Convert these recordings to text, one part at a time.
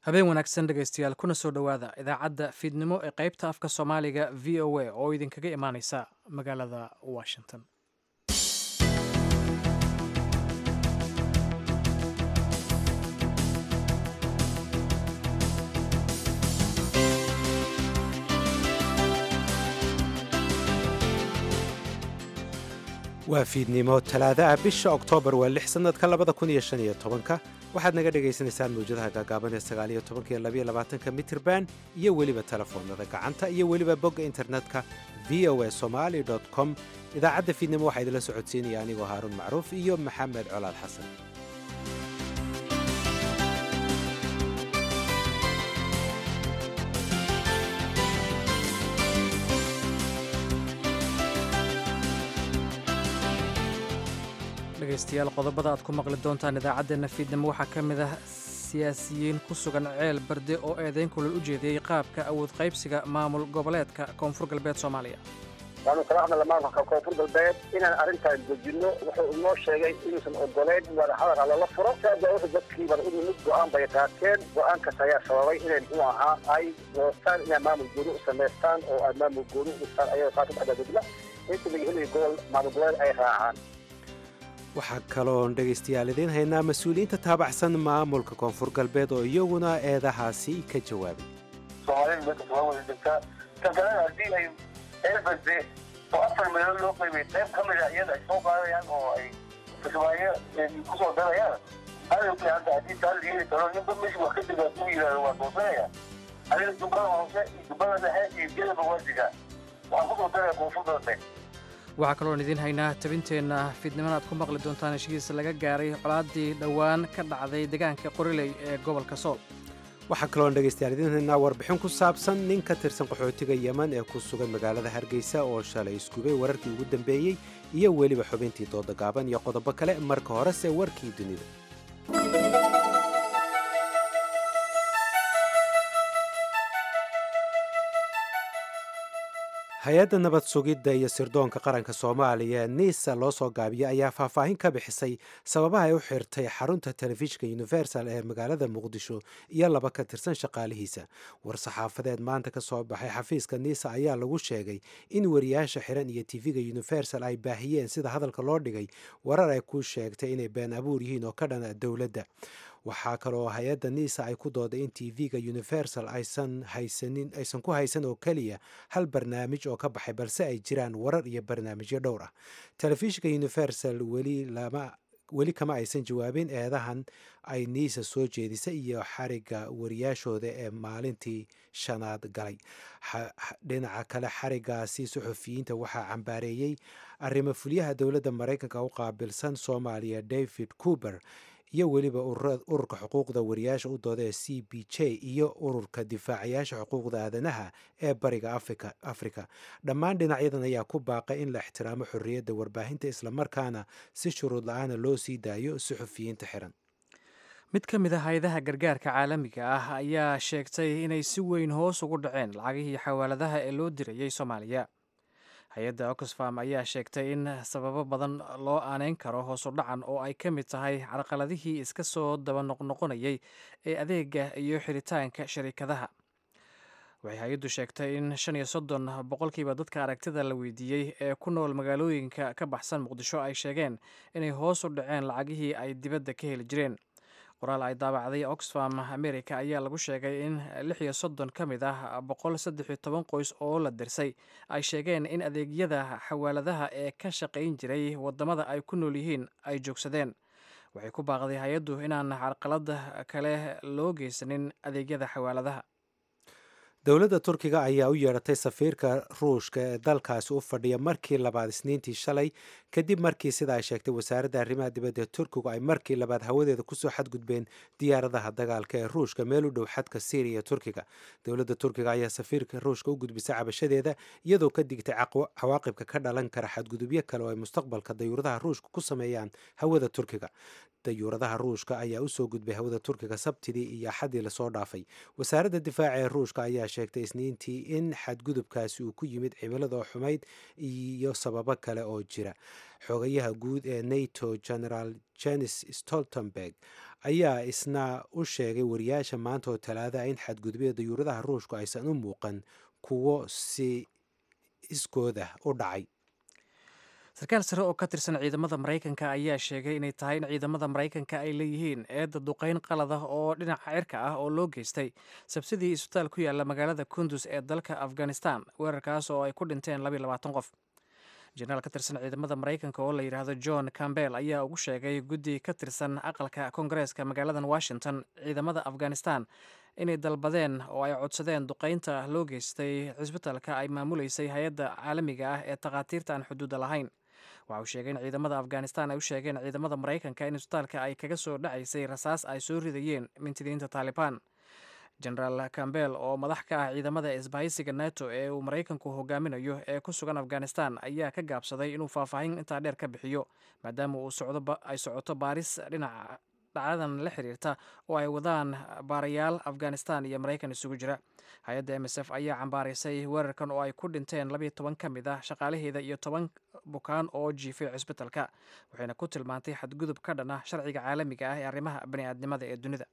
habeen wanaagsan dhegaystayaal kuna soo dhowaada idaacadda fiidnimo ee qaybta afka soomaaliga v o a oo idinkaga imaaneysa magaalada washington waa fiidnimo talaadaha bisha oktoobar waa lix sannadka labada kun iyo shan iyo tobanka waxaad naga dhagaysanaysaan mawjadaha gaagaaban ee sagaaliyo tobanka iyo labayo labaatanka mitirban iyo weliba telefoonnada gacanta iyo weliba bogga internetka v o a somali com idaacadda fiidnimo waxaa idinla socodsiinaya anigoo haaruun macruuf iyo maxamed colaal xasan dhegaystayaal qodobada aad ku maqli doontaan idaacaddeenna fiidnimo waxaa ka mid ah siyaasiyiin ku sugan ceel barde oo eedayn kulal u jeediyey qaabka awood qaybsiga maamul goboleedka koonfur galbeed soomaaliya waanu kala hadlna maamulka koonfur galbeed inaan arrintan dejinno wuxuu inoo sheegay inuusan ogoleyn wadahadal lala furo saada wuxuu dadkiiban u nimid go-aan bay qaateen go-aankaas ayaa sababay inay muxuu ahaa ay doostaan inay maamul gooni u samaystaan oo ay maamul gooni u dhistaan ayagoo qaata dhexdaadegla inta laga helayo gobol maamul goboleed ay raacaan waxaa kaloon dhegaystayaal idiin haynaa mas-uuliyiinta taabacsan maamulka koonfur galbeed oo iyaguna eedahaasi ka jawaabay soomaalida dadka waa wada degtaa tan kalena haddii ay erbade oo afar meelood loo qaybay qayb ka mid a iyada ay soo qaadayaan oo ay kismaayo kusoo darayaan adowkii hadda haddii taa la yeeli karo ninba meshi wax ka degaa ku yidhahdo waa doosanaya adiga jubbada hoose iyo jubbada dhexe iyo gelaba waadiga waxaan kusoo daraya koonfur galbeed waxaa kaloon idiin haynaa tabinteenna fiidnimada aad ku maqli doontaan heshiis laga gaaray colaaddii dhowaan ka dhacday deegaanka qoriley ee gobolka sool waxaa kaloon dhegaystayaal idiin haynaa warbixin ku saabsan nin ka tirsan qaxootiga yeman ee ku sugan magaalada hargeysa oo shalay isgubay wararkii ugu dambeeyey iyo weliba xubintii dooda gaaban iyo qodobo kale marka horese warkii dunida hay-adda nabad sugidda iyo sirdoonka qaranka soomaaliya nisa loo soo gaabiyey ayaa faahfaahin ka bixisay sababaha ay u xirtay xarunta telefishinka universal ee magaalada muqdisho iyo laba ka tirsan shaqaalihiisa war-saxaafadeed maanta ka soo baxay xafiiska nisa ayaa lagu sheegay in wariyaasha xiran iyo tv-ga universal ay baahiyeen sida hadalka loo dhigay warar ay ku sheegtay inay been abuur yihiin oo ka dhana dowladda waxaa kaloo hay-adda nisa ay ku dooday in tv-ga universal aysan haysanin aysan ku haysan oo keliya hal barnaamij oo ka baxay balse ay jiraan warar iyo barnaamijyo dhowr ah telefishinka universal weli lama weli kama aysan jawaabin eedahan ay niisa soo jeedisay iyo xariga wariyaashooda ee maalintii shanaad galay dhinaca kale xarigaasi suxufiyiinta waxaa cambaareeyey arrimo fulyaha dowladda maraykanka u qaabilsan soomaaliya david cuber iyo weliba ururka xuquuqda wariyaasha u dooda ee c b j iyo ururka difaacayaasha xuquuqda aadanaha ee bariga afrika dhammaan dhinacyadan ayaa ku baaqay in la ixtiraamo xorriyadda warbaahinta islamarkaana si shuruud la-aana loo sii daayo suxufiyiinta xiran mid ka mid a hay-adaha gargaarka caalamiga ah ayaa sheegtay inay si weyn hoos ugu dhaceen lacagihii xawaaladaha ee loo dirayay soomaaliya hay-adda oxfam ayaa sheegtay in sababo badan loo aaneyn karo hoosu dhacan oo ay ka mid tahay carqaladihii iska soo daba noqnoqonayay ee adeega iyo xiritaanka sharikadaha waxay hay-addu sheegtay in shan iyo soddon boqolkiiba dadka aragtida la weydiiyey ee ku nool magaalooyinka ka baxsan muqdisho ay sheegeen inay hoos u dhaceen lacagihii ay dibadda ka heli jireen qoraal ay daabacday oxfam america ayaa lagu sheegay in lix iyo soddon ka mid ah boqol saddex iyo toban qoys oo la dirsay ay sheegeen in adeegyada xawaaladaha ee ka shaqayn jiray waddamada ay ku nool yihiin ay joogsadeen waxay ku baaqday hay-addu inaan carqalada kale loo geysanin adeegyada xawaaladaha dowladda turkiga ayaa u yeedhatay safiirka ruushka ee dalkaasi u fadhiya markii labaad isniintii shalay kadib markii sida ay sheegtay wasaaradda arrimaha dibadda ee turkigu ay markii labaad hawadeeda kusoo xadgudbeen diyaaradaha dagaalka ee ruushka meel u dhow xadka syriya ee turkiga dowladda turkiga ayaa safiirka ruushka u gudbisay cabashadeeda iyadoo ka digtay cawaaqibka ka dhalan kara xadgudubyo kale oo ay mustaqbalka dayuuradaha ruushka ku sameeyaan hawada turkiga dayuuradaha ruushka ayaa usoo gudbay hawada turkiga sabtidii iyo axaddii lasoo dhaafay wasaaradda difaaca ee ruushka ayaa sheegtay isniintii in xadgudubkaasi uu ku yimid cimilada xumayd iyo sababo kale oo jira xogayaha guud ee nato generaal jenis stoltenberg ayaa isna u sheegay wariyaasha maanta oo talaadaha in xadgudubyada dayuuradaha ruushku aysan u muuqan kuwo si iskooda u dhacay sarkaal sare oo ka tirsan ciidamada maraykanka ayaa sheegay inay tahay in ciidamada maraykanka ay leeyihiin eedda duqayn qalad ah oo dhinaca cirka ah oo loo geystay sabsidii isbitaal ku yaalla magaalada kundus ee dalka afghanistan weerarkaas oo ay ku dhinteen qof jenaraal ka tirsan ciidamada maraykanka oo la yidhaahdo john campbell ayaa ugu sheegay guddi ka tirsan aqalka koongareeska magaaladan washington ciidamada afghanistan inay dalbadeen oo ay codsadeen duqaynta loo geystay cisbitaalka ay maamuleysay hay-adda caalamiga ah ee takhaatiirta aan xuduuda lahayn waxa uu sheegay in ciidamada afghanistan ay u sheegeen ciidamada maraykanka in isbitaalka ay kaga soo dhacaysay rasaas ay soo ridayeen mintidiinta taalibaan genaraal campbell oo madax ka ah ciidamada isbahaysiga nato ee uu maraykanku hogaaminayo ee ku sugan afghanistan ayaa ka gaabsaday inuu faahfaahin intaa dheer ka bixiyo maadaama uu ay socoto baaris dhinaca dhacdadan la xiriirta oo ay wadaan baarayaal afghanistan iyo maraykan isugu jira hay-adda m s f ayaa cambaaraysay weerarkan oo ay ku dhinteen labiyo toban ka mid ah shaqaalaheeda iyo toban bukaan oo jiifay cisbitalka waxayna ku tilmaantay xadgudub ka dhan ah sharciga caalamiga ah ee arrimaha bani'aadnimada ee dunida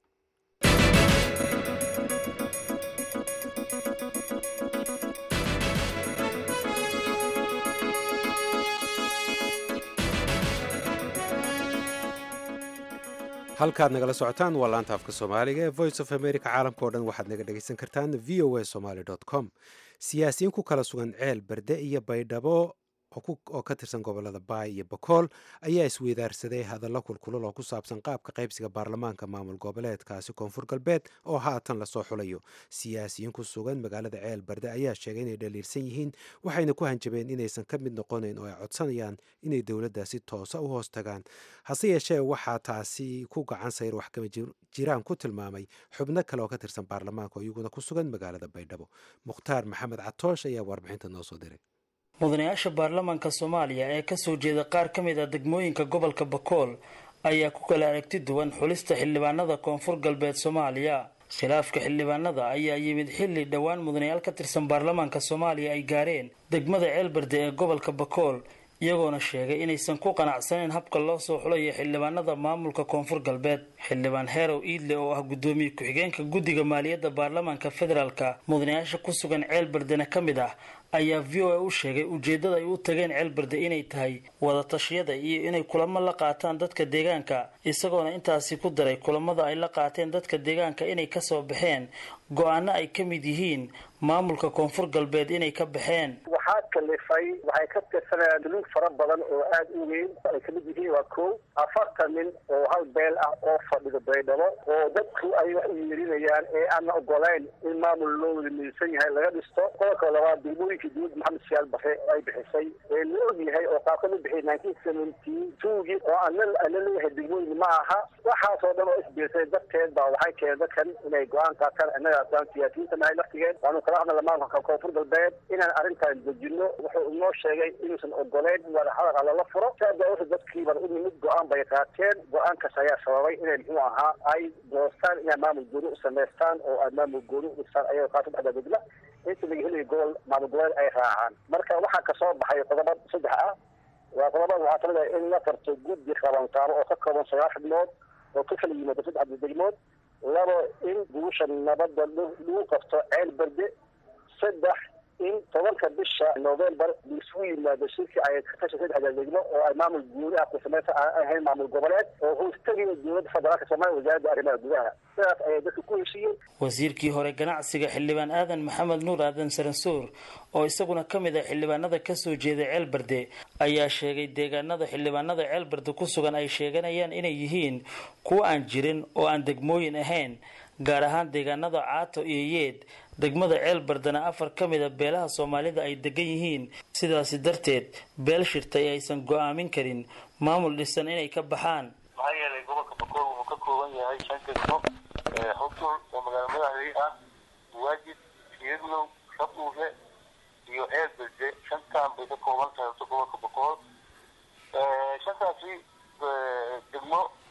halkaad nagala socotaan waa laanta afka soomaaliga ee voice of america caalamka o dhan waxaad naga dhegaysan kartaan v o a somaly com siyaasiyiin ku kala sugan ceel berde iyo baydhabo oo ka tirsan gobolada baay iyo bakool ayaa isweydaarsaday hadallo kulkulal oo ku saabsan qaabka qaybsiga baarlamaanka maamul goboleedkaasi koonfur galbeed oo haatan lasoo xulayo siyaasiyiin ku sugan magaalada ceel barde ayaa sheegay inay dhaliirsan yihiin waxayna ku hanjabeen inaysan ka mid noqonayn oo ay codsanayaan inay dowladdaasi toosa u hoos tagaan hase yeeshee waxaa taasi ku gacan sayr wax kama jiraan ku tilmaamay xubno kale oo ka tirsan baarlamaanka oo iyaguna ku sugan magaalada baydhabo mukhtaar maxamed catoosh ayaa warbixinta noo soo diray mudanayaasha baarlamaanka soomaaliya ee kasoo jeeda qaar ka mid a degmooyinka gobolka bakool ayaa ku kala aragti duwan xulista xildhibaanada koonfur galbeed soomaaliya khilaafka xildhibaanada ayaa yimid xilli dhowaan mudanayaal ka tirsan baarlamaanka soomaaliya ay gaareen degmada ceelberde ee gobolka bakool iyagoona sheegay inaysan ku qanacsaneyn habka loo soo xulayo xildhibaanada maamulka koonfur galbeed xildhibaan heerow iidle oo ah guddoomiye ku-xigeenka guddiga maaliyadda baarlamaanka federaalka mudanayaasha ku sugan ceelberdena ka mid ah ayaa v o a u sheegay ujeeddada ay u tageen ceelberde inay tahay wadatashyada iyo inay kulamo la qaataan dadka deegaanka isagoona intaasi ku daray kulamada ay la qaateen dadka deegaanka inay kasoo baxeen go-aano ay ka mid yihiin maamulka koonfur galbeed inay ka baxeen waxaa kalifay waxay ka tirsanayaan duluug fara badan oo aada u weyn ay kamid yihiin waa kow afartan nin oo hal beel ah oo fadhido baydhabo oo dadku ay wax yeerinayaan ee aana ogolayn in maamul loo wada midsan yahay laga dhisto qodobka labaad degmooyinkii dawlad maxamed siyaal baxe ay bixisay ee la og yahay oo qaarkood u bixiyay nineteen seventy twogii oo ana ana leeyahay degmooyin ma aha waxaasoo dhan oo isbiirsay darteed baa waxay keenay dadkan inay go-aan qaataan innaga aan siyaasiyiinta nahay laftigeed waanu kala hadla maamulka koonfur galbeed inaan arrintan dejino wuxuu inoo sheegay inuusan ogoleyn in wadahadal lala furo saa daawada dadkiiban u nimid go-aan bay qaateen go-aankaas ayaa sababay inay muxuu ahaa ay goostaan inay maamul gooni u samaystaan oo ay maamul gooni u dhistaan ayagoo qaasa dhexda degla inta laga helayo gobol maamul goboleed ay raacaan marka waxaa kasoo baxay qodobo saddex ah waa qodobada waxaa kamid ah in la farto guddi qabantaabo oo ka kooban sagaal xubnood oo ka kala yimaada saddex degmood labo in guusha nabadda lagu qabto ceel berde saddex in tobanka bisha november laisugu yimaado shirkii ay katasha saddexda degmo oo ay maamul guudi ah kusameysa aan ahayn maamul goboleed oo hoostagaya dowladda federaalka soomaaliya wasaaradda arrimaha gudaha sidaas ayay dadka ku heshiiyeen wasiirkii hore ganacsiga xildhibaan aadan maxamed nuur aadan saransuur oo isaguna ka mid ah xildhibaanada kasoo jeeda ceelberde ayaa sheegay deegaanada xildhibaanada ceelberde ku sugan ay sheeganayaan inay yihiin kuwo aan jirin oo aan degmooyin ahayn gaar ahaan deegaanada caato iyo yeed degmada ceelbardena afar ka mid a beelaha soomaalida ay degan yihiin sidaasi darteed beel shirtay aysan go-aamin karin maamul dhisan inay ka baxaan maxaa yeelay gobolka bakool wuxuu ka kooban yahay shan degmo xogtur oo magaalo madaxdii ah waajid iyadlow shabuule iyo ceelberde shantaan bay ka kooban tahay horta gobolka bakool shantaasi degmo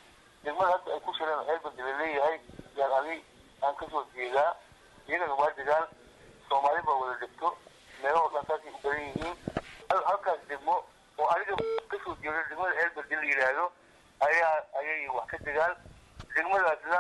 degmada hadda ay ku shireen ceelbadi la leeyahay yaan adi aan kasoo jeedaa iyagana waa degaan soomaali baa wada degto meelahoo dhan saasay u badan yihiin halkaas degmo oo aniga kasoo jeedo degmada ceelbadi la yidhaahdo ayaa ayay wax ka degaan degmadaasna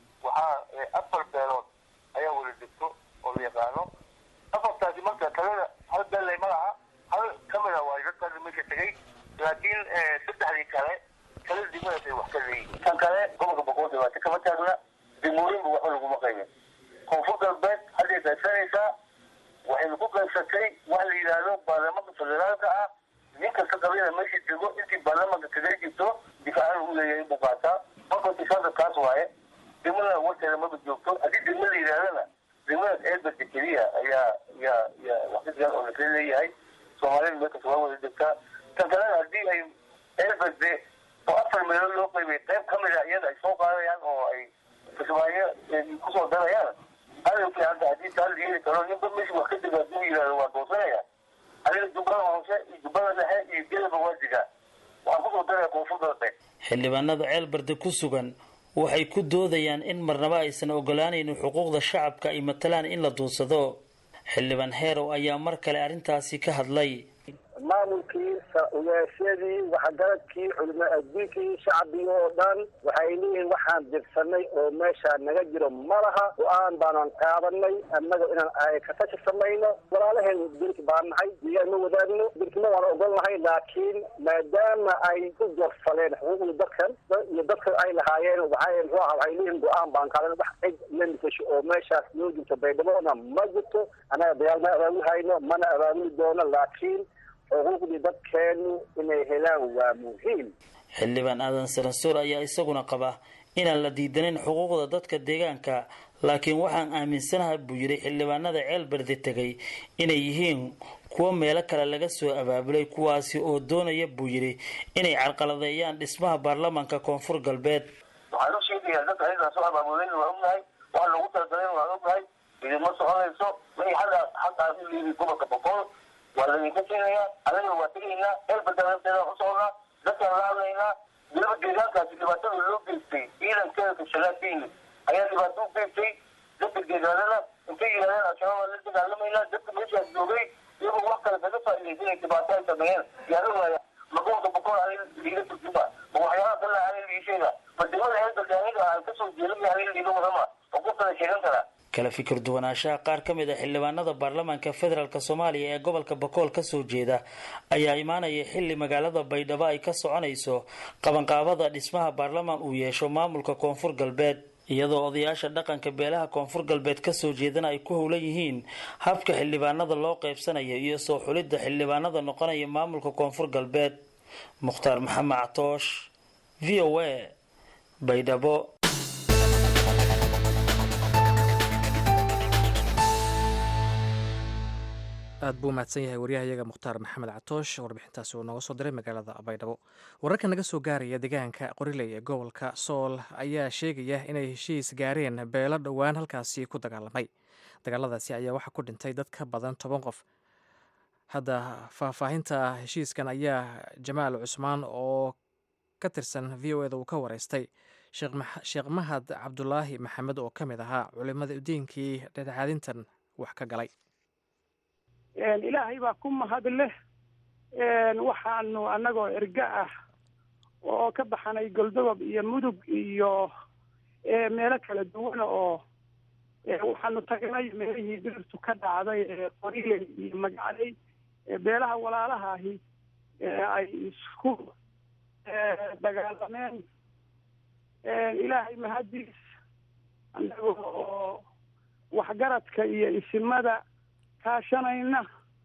waxaa afar beelood ayaa wada degto oo la yaqaano afartaasi marka talada hal beelley magaca hal kamida waa dadkaasi meesha tegay laakiin saddexdii kale talada degmadaas ay wax ka leeyihiin kan kale gobolka boqol dhibaato kama taagna degmooyinba waxba laguma qaynin koonfur galbeed hadday qaybsanaysaa waxaynu ku qaybsatay wax la yidhaahdo baarlamaanka federaalka ah nin kasta qabila meesha dego intii baarlamaanka kaga jirto difaacan u leeyahay buu qaataa marka tisaada kaas waaye degmada warteeda maba joogto haddii degma la yidhahdana degmadaas ceelbada keliya ayaa yaa yaa wax ka digaan oo lakala leeyahay soomaalida meel kasta waa wada degtaa tan kalena haddii ay ceelbade oo afar meelood loo qaybay qayb ka mid a iyada ay soo qaadayaan oo ay kismaayo kusoo darayaan adawkii hadda haddii taa la yeeli karo ninba meesha wax ka dega hadduu yidhahdo waa goosanaya aniga jubbada hoose iyo jubbada dhexe iyo gelaba waa digaa waxaan kusoo daraya koonfur galbeed xildhibaanada ceelbarde ku sugan waxay ku doodayaan in marnaba aysan ogolaanaynin xuquuqda shacabka ay matalaan in la duudsado xildhibaan heerow ayaa mar kale arrintaasi ka hadlay maamulkii ugaashadii waxgaradkii culimo addiinkii shacbigii oo dhan waxay leeyihiin waxaan dirsanay oo meeshaa naga jiro ma laha go-aan baanan qaadanay annaga inaan ay katashi samayno walaalaheen dirki baan nahay digaan ma wadaagno dirkima waan ogol nahay laakiin maadaama ay u dorsaleen xuquuqdii dadkan iyo dadkan ay lahaayeen waxay muxuu aha waxay leeyihiin go-aan baan qaadan wax cid la nifasho oo meeshaas noo jirto baydhaboona ma jirto annaga dagaal ma abaabuli hayno mana abaabuli doono laakiin xuquuqdii dadkeenu inay helaan waa muhiim xildhibaan aadan saransoor ayaa isaguna qaba inaan la diidanayn xuquuqda dadka deegaanka laakiin waxaan aaminsanaha buu yidhi xildhibaanada ceelbarde tegay inay yihiin kuwo meelo kale laga soo abaabulay kuwaasi oo doonaya buu yidhi inay carqaladeeyaan dhismaha baarlamaanka koonfur galbeed waxaan u sheegayaa dadka ayagaa soo abaabulen waa ognahay waxaa loogu talagaleen waa ognahay idinma soconayso wixii xagga xaggaas u liibi gobolka boqol waa laydinka keenayaa anagana waa tegaynaa ceelbada lafteeda u socnaa dadkaan la hadlaynaa weliba deegaankaasi dhibaatada loo geystay ciidankeeda shalaateyni ayaa dhibaato u geystay dadka deegaanada intay yidhahdeen al-shabaab la dagaalamaynaa dadka meeshaas joogay iyagoo wax kale kaga faa'iidaysanay dhibaato ay sameeyeen yaala waaya magoolka boqol aniga liiga turjuba ma waxyaabaha kale aniga liisheega ma degmada ceelbada aniga aan kasoo jeedan aniga liiga wadama oo qof kale sheegan karaa kala fikir duwanaanshaha qaar ka mid a xildhibaanada baarlamaanka federaalk soomaaliya ee gobolka bakool kasoo jeeda ayaa imaanaya xili magaalada baydhabo ay ka soconayso qabanqaabada dhismaha baarlamaan uu yeesho maamulka koonfur galbeed iyadoo odayaasha dhaqanka beelaha koonfur galbeed kasoo jeedana ay ku howlan yihiin habka xildhibaanada loo qeybsanayo iyo soo xulidda xildhibaanada noqonaya maamulka koonfur galbeed mukhtaar maxamed catoosh v o a baydhabo aad buu umahadsan yahay waryahayaga mukhtaar maxamed catoosh warbixintaasi uu nooga soo diray magaalada baydhabo wararka naga soo gaaraya deegaanka qoriley ee gobolka sool ayaa sheegaya inay heshiis gaareen beelo dhowaan halkaasi ku dagaalamay dagaaladaasi ayaa waxaa ku dhintay dad ka badan toban qof hadda faahfaahinta heshiiskan ayaa jamaal cusmaan oo ka tirsan v o eda uu ka wareystay sheekh mahad cabdulaahi maxamed oo ka mid ahaa culimada diinkii dhexdhexaadintan wax ka galay ilaahay baa ku mahad leh waxaanu annagoo erga ah oo ka baxanay goldogob iyo mudug iyo meelo kala duwana oo waxaanu tagnay meelihii dirtu ka dhacday qoriley iyo magacaley beelaha walaalaha ahi ay isku dagaalameen ilaahay mahadiis annaga oo waxgaradka iyo isimada kaashanayna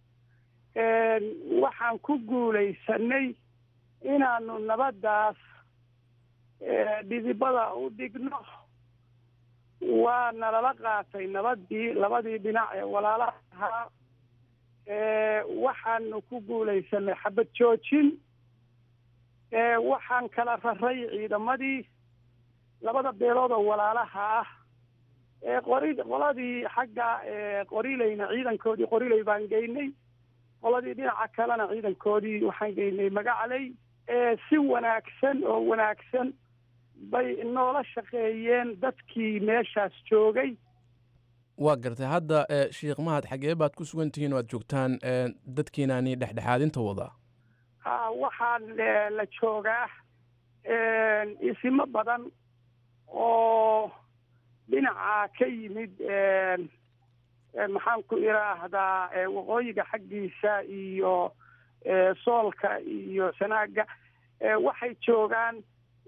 waxaan ku guulaysanay inaanu nabaddaas dhidibada u dhigno waa nalala qaatay nabaddii labadii dhinac ee walaalaha ahaa waxaanu ku guulaysanay xabad joojin waxaan kala raray ciidamadii labada beelood oo walaalaha ah qori qoladii xagga qorileyna ciidankoodii qoriley baan geynay qoladii dhinaca kalena ciidankoodii waxaan geynay magacaley si wanaagsan oo wanaagsan bay noola shaqeeyeen dadkii meeshaas joogay waa gartay hadda sheikh mahad xagee baad ku sugan tihiin oo aad joogtaan dadkiinaani dhexdhexaadinta wadaa waxaan la joogaa isimo badan oo dhinaca ka yimid maxaan ku idhaahdaa waqooyiga xaggiisa iyo soolka iyo sanaaga waxay joogaan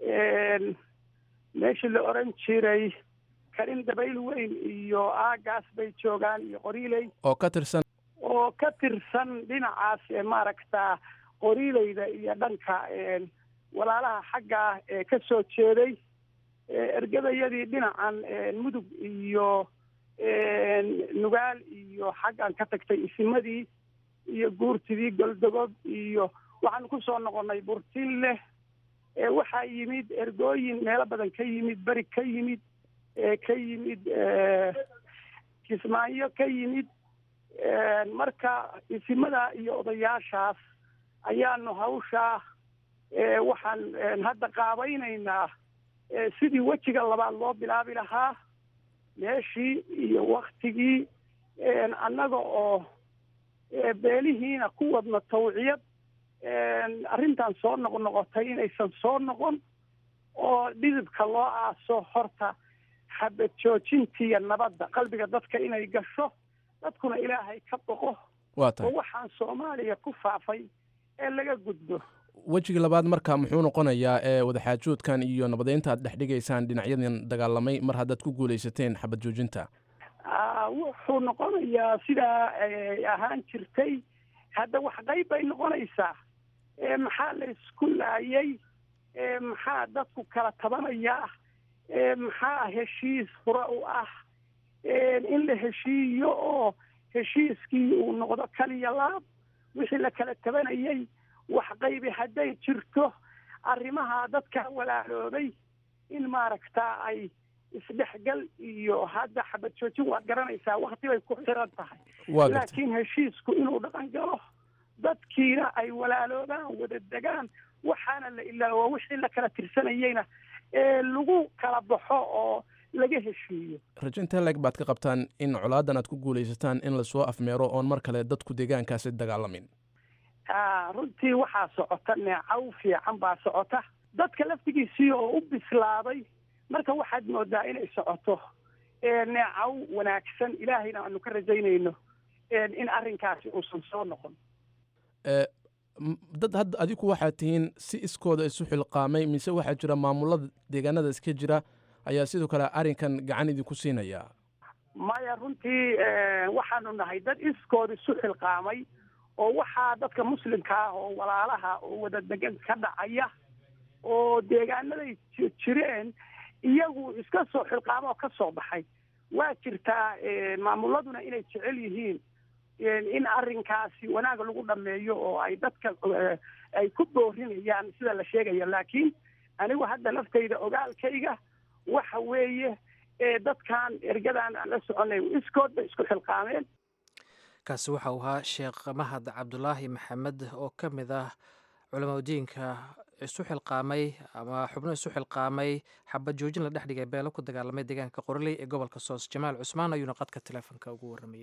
meeshii la oran jiray karin dabayl weyn iyo aagaas bay joogaan iyo qoriiley oo ka tirsan oo ka tirsan dhinacaas maaragta qoriileyda iyo dhanka walaalaha xaggaa ee ka soo jeeday ergadayadii dhinacan mudug iyo nugaal iyo xaggan ka tagtay isimadii iyo guurtidii goldogob iyo waxaanu ku soo noqonnay burtinleh waxaa yimid ergooyin meelo badan ka yimid beri ka yimid ka yimid kismaayo ka yimid marka isimada iyo odayaashaas ayaanu hawshaa waxaan hadda qaabaynaynaa sidii wejiga labaad loo bilaabi lahaa meeshii iyo waktigii annaga oo beelihiina ku wadna tawciyad arrintan soo noqnoqotay inaysan soo noqon oo dhidibka loo aaso horta xabad joojintiiyo nabadda qalbiga dadka inay gasho dadkuna ilaahay ka boqo waa tahay oo waxaan soomaaliya ku faafay ee laga gudbo wejiga labaad marka muxuu noqonayaa ee wadaxaajoodkan iyo nabadeynta aad dhex dhigaysaan dhinacyadan dagaalamay mar haddaad ku guulaysateen xabad joojinta wuxuu noqonayaa sidaa ahaan jirtay hadda wax qayb bay noqonaysaa maxaa la isku laayay maxaa dadku kala tabanayaa maxaa heshiis fura u ah in la heshiiyo oo heshiiskii uu noqdo kaliya laab wixii la kala tabanayay wax qaybi hadday jirto arrimaha dadka walaaloobay in maaragta ay isdhexgal iyo hadda xabad joojin waad garanaysaa wakti bay ku xiran tahay waa gartay laakiin heshiisku inuu dhaqan galo dadkiina ay walaaloobaan wada degaan waxaana la ilaawa wixii la kala tirsanayeyna ee lagu kala baxo oo laga heshiiyo rajo intee leeg baad ka qabtaan in colaadan aad ku guulaysataan in lasoo afmeero oon mar kale dadku deegaankaasi dagaalamin runtii waxaa socota neecaw fiican baa socota dadka laftigiisii oo u bislaaday marka waxaad moodaa inay socoto neecaw wanaagsan ilaahayna aanu ka rajaynayno in arrinkaasi uusan soo noqon dad hadda adiku waxaad tihiin si iskooda isu xilqaamay mise waxaa jira maamulada deegaanada iska jira ayaa sidoo kale arrinkan gacan idinku siinaya maya runtii waxaanu nahay dad iskood isu xilqaamay oo waxaa dadka muslimka ah oo walaalaha oo wada degan ka dhacaya oo deegaanaday jireen iyagu iska soo xilqaamo oo ka soo baxay waa jirtaa maamuladuna inay jecel yihiin in arrinkaasi wanaag lagu dhameeyo oo ay dadka ay ku boorinayaan sida la sheegaya laakiin anigu hadda laftayda ogaalkayga waxa weeye dadkan ergadan aan la soconay iskood bay isku xilqaameen kaasi waxa uu ahaa sheekh mahad cabdulaahi maxamed oo ka mid ah culamadiinka isu xilqaamay ama xubno isu xilqaamay xabad joojin la dhex dhigay beelo ku dagaalamay deegaanka qorley ee gobolka soos jamaal cusmaan ayuuna qadka teleefonka ugu warramayey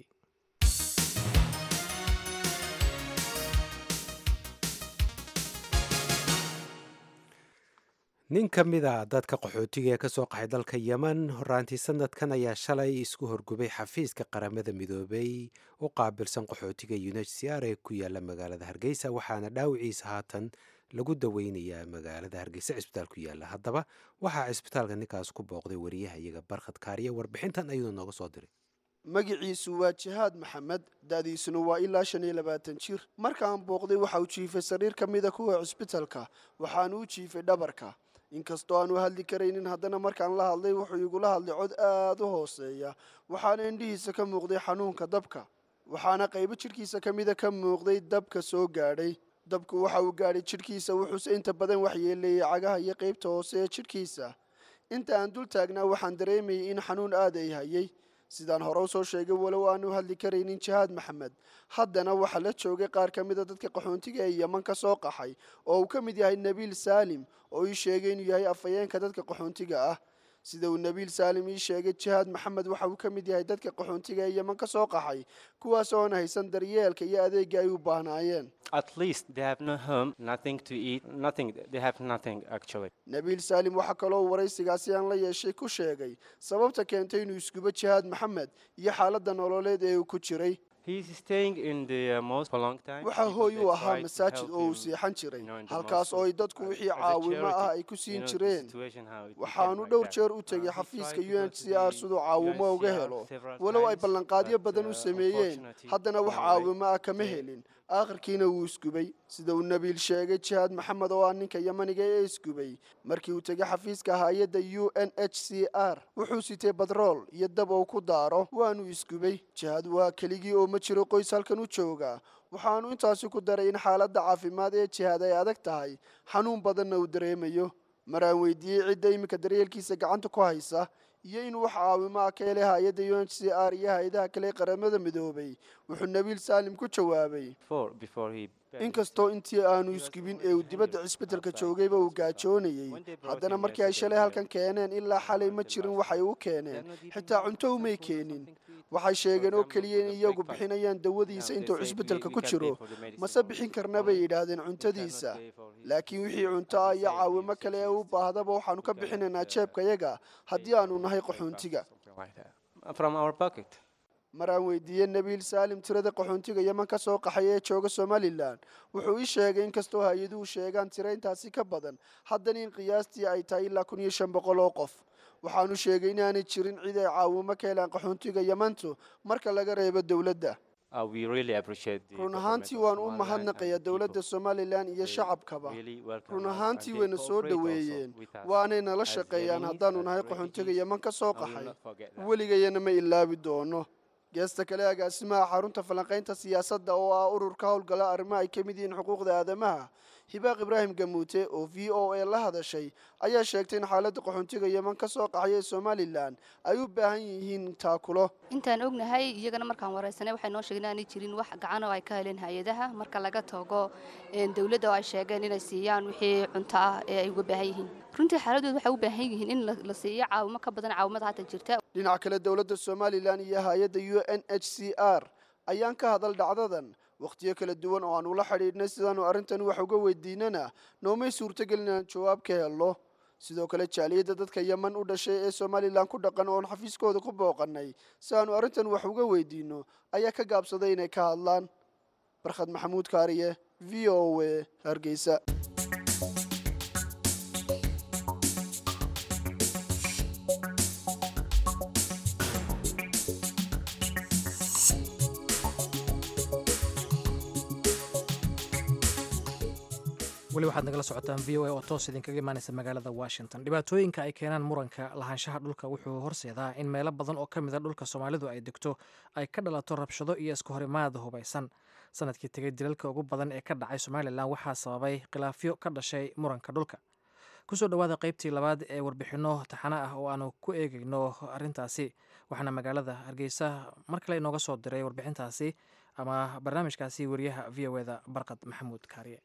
nin ka mid a dadka qaxootiga ee kasoo qaxay dalka yemen horaantii sanadkan ayaa shalay isku horgubay xafiiska qaramada midoobay u qaabilsan qaxootiga unhcr ee ku yaala magaalada hargeysa waxaana dhaawiciisa haatan lagu daweynayaa magaalada hargeysa cisbitaal ku yaala haddaba waxaa cisbitaalka ninkaas ku booqday wariyaha iyaga barkhad kaariya warbixintan ayuu nooga soo diray magiciisu waa jihaad maxamed da'diisuna waa ilaa shan iyo labaatan jir markaan booqday waxa uu jiifay sariir ka mida kuwa cisbitalka waxaanu u jiifay dhabarka inkastoo aanu hadli karaynin haddana markaan la hadlay wuxuu igula hadlay cod aad u hooseeya waxaana indhihiisa ka muuqday xanuunka dabka waxaana qaybo jidhkiisa ka mida ka muuqday dabka soo gaadhay dabku waxa uu gaadhay jidhkiisa wuxuuse inta badan waxyeeleeyey cagaha iyo qaybta hoose ee jidhkiisa inta aan dul taagnaa waxaan dareemayay in xanuun aad ay hayay sidaan hore usoo sheegay walow aanu hadli karaynin jihaad maxamed haddana waxaa la joogay qaar ka mida dadka qaxoontiga ee yeman ka soo qaxay oo uu ka mid yahay nabiil saalim oo ii sheegay inuu yahay afhayeenka dadka qaxoontiga ah sida uu nabiil saalim ii sheegay jihaad maxamed waxa uu ka mid yahay dadka qaxoontiga ee yeman ka soo qaxay kuwaas oon haysan daryeelka iyo adeega ay u baahnaayeen At least they have no home, nothing to eat, nothing. They have nothing actually. nabiil saalim waxaa kaloo uu waraysigaasi aan la yeeshay ku sheegay sababta keentay inuu iskubo jihaad maxamed iyo xaaladda nololeed ee uu ku jiray He's staying in the uh, mosque for a long time. waxaa because hooy they u ahaa try to masaajid help oo uu him, seexan jiray you know, in the halkaas oo ay mosque, dadku uh, wixii as a caawimo ah charity. ay ku You siin know, the jireen situation how it became waxaanu like dhowr that. jeer u Uh, tegay he xafiiska tried to go to UNHCR the siduu caawimo uga UNHCR helo several walow ay times, ballanqaadyo but, badan u uh, sameeyeen unfortunately, haddana wax no way. caawimo ah kama They- helin aakhirkiina wuu isgubay sida uu nabiil sheegay jihaad maxamed oo ah ninka yamaniga ee isgubay markii uu tegay xafiiska hay-adda u n h c r wuxuu sitay badrool iyo dab oo ku daaro waanu isgubay jihaad waa keligii oo ma jiro qoys halkan u jooga waxaanu intaasi ku daray in xaaladda caafimaad ee jihaad ay adag tahay xanuun badanna uu dareemayo mar aan weydiiyey cidda iminka daryeelkiisa gacanta ku haysa iyo inuu wax caawimo ah ka helay hay-adda u n c r iyo hay-adaha kale ee qaramada midoobay wuxuu nabiil saalim ku jawaabay Before, before he. inkastoo intii aanu isgubin ee uu dibadda cisbitalka joogayba uu gaajoonayey haddana markii ay shalay halkan keeneen ilaa xalay ma jirin waxay u keeneen xitaa cunto umay keenin waxay sheegeen oo keliya in iyagu bixinayaan dawadiisa intuu cisbitalka ku jiro mase bixin karna bay yidhaahdeen cuntadiisa laakiin wixii cunto ah iyo caawimo kale ee u baahdaba waxaanu ka bixinaynaa jeebkayaga haddii aanu nahay qaxoontiga Like that. From our pocket. mar aan weydiiyey nabiil saalim tirada qaxoontiga yeman ka soo qaxay ee jooga somalilan wuxuu ii sheegay in kastoo hay-aduhu sheegaan tiro intaasi ka badan haddana in qiyaastii ay tahay ilaa kun iyo shan boqol oo qof waxaanu sheegay inaanay jirin cid ay caawimo ka helaan qaxoontiga yemantu marka laga reebo dowladda Uh, we really appreciate the run government ahaantii of waan u Somaliland mahadnaqayaa and the dowladda people. somalilan iyo They shacabkaba really welcome run us and ahaantii they wayna soo cooperate also dhoweeyeen with us waanay nala as shaqeeyaan Yemenis, haddaanu as nahay qaxoontiga refugees. yeman ka soo I will qaxay not forget that. weligayana ma ilaabi doono geesta kale agaasimaha xarunta falanqaynta siyaasadda oo ah ururka howlgala arrimaha ay ka mid yihiin xuquuqda aadamaha hibaaq ibraahim gamuute oo v o a la hadashay ayaa sheegtay in xaaladda qaxoontiga yeman ka soo qaxay ee somalilan ay u baahan yihiin taakulo intaan ognahay iyagana markaan wareysanay waxay noo sheegeen inaanay jirin wax gacan oo ay ka heleen hay-adaha marka laga tago een, dowladda oo ay sheegeen inay siiyaan wixii cunto ah ee ay uga baahan yihiin runtii xaaladooda waxay u baahan yihiin in la- la siiyo caawimo ka badan caawimada hadda jirta dhinaca kale dowladda somalilan iyo hay-adda u n h c r ayaan ka hadal dhacdadan wakhtiyo kala duwan oo aan ula xidhiidhnay sidaanu arrintan wax uga weydiinana noomay suurtogelin inaan jawaab ka helno sidoo kale jaaliyadda dadka yeman u dhashay ee somalilan ku dhaqan oon xafiiskooda ku booqannay si aanu arrintan wax uga weydiinno ayaa ka gaabsaday inay ka hadlaan barkhad maxamuud kaariye v o a hargeysa weli waxaad nagala socotaan v o a oo toos idinkaga imaanaysa magaalada washington dhibaatooyinka ay keenaan muranka lahaanshaha dhulka wuxuu horseedaa in meelo badan oo ka mida dhulka soomaalidu ay degto ay ka dhalato rabshado iyo isku horimaad hubaysan sanadkii tegay dilalka ugu badan ee ka dhacay somalilan waxaa sababay khilaafyo ka dhashay muranka dhulka kusoo dhowaada qaybtii labaad ee warbixinno taxano ah oo aanu ku eegayno arrintaasi waxaana magaalada hargeysa mar kale inooga soo diray warbixintaasi ama barnaamijkaasi wariyaha v o eda barqad maxamuud kaariye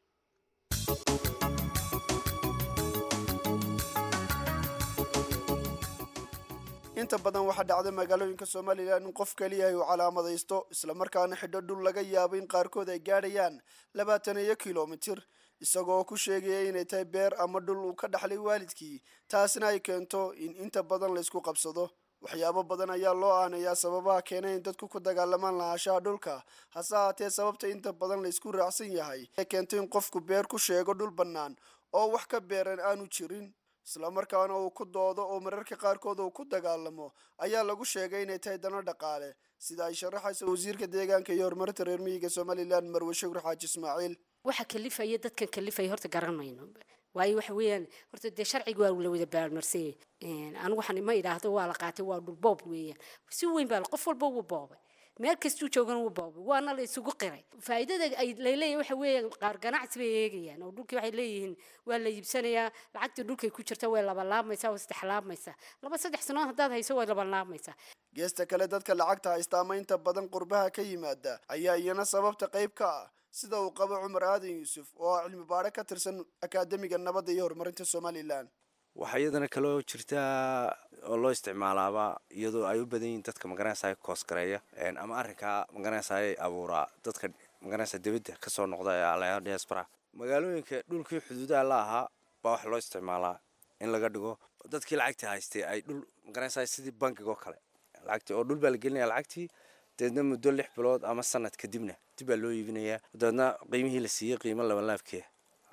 inta badan waxaa dhacda magaalooyinka somalilan in qof keliyahay uu calaamadaysto islamarkaana xidho dhul laga yaabo in qaarkood ay gaadhayaan labaatan iyo kilomitir isagoo ku sheegaya inay tahay beer ama dhul uu ka dhaxlay waalidkii taasina ay keento in inta badan laysku qabsado waxyaabo badan ayaa loo aanayaa sababaha keenay in dadku ku dagaalamaan lahaanshaha dhulka hase haatee sababta inta badan laysku raacsan yahay ee keentay in qofku beer ku sheego dhul bannaan oo wax ka beeran aanu jirin islamarkaana uu ku doodo oo mararka qaarkood uu ku dagaalamo ayaa lagu sheegay inay tahay dano dhaqaale sida ay sharaxaysa wasiirka deegaanka iyo horumarinta reer miyiga somalilan marwe shukur xaaji ismaaciil waxa kalifaya dadkan kalifaya horta garan mayno waayo waxa weeyaan horta dee sharciga waa la wada baarmarsay anigu waxaan ma idhaahdo waa la qaatay waa dhulboob weeyaan si weyn baa qof walba ugu boobay meel kastuu joogana wuu boobay waana la isugu qiray faa'iidada ay laleeyahay waxa weeye qaar ganacsi bay eegayaan oo dhulkii waxay leeyihiin waa la iibsanayaa lacagtii dhulkay ku jirta way labalaabmaysaa way saddexlaabmaysaa laba saddex sanood haddaad hayso way labalaabmaysaa geesta kale dadka lacagta haysta ama inta badan qurbaha ka yimaada ayaa iyana sababta qayb ka ah sida uu qabo cumar aadan yuusuf oo ah cilmi baadho ka tirsan akaademiga nabadda iyo horumarinta somalilan waxaa iyadana kaloo jirtaa oo loo isticmaalaaba iyadoo ay u badan yihiin dadka magaranaysa koosgareeya ama arrinkaa magaranaysa abuuraa dadka magaranaysa dibadda kasoo noqda ee alaya diaspora magaalooyinka dhulkii xuduudaha la ahaa baa wax loo isticmaalaa in laga dhigo dadkii lacagtii haystay ay dhul magaranaysa sidii bankiga oo kale lacagtii oo dhul baa la gelinaya lacagtii dabeedna muddo lix bilood ama sanad kadibna dib baa loo iibinayaa dabeedna qiimihii la siiyey qiimo labanlaabkee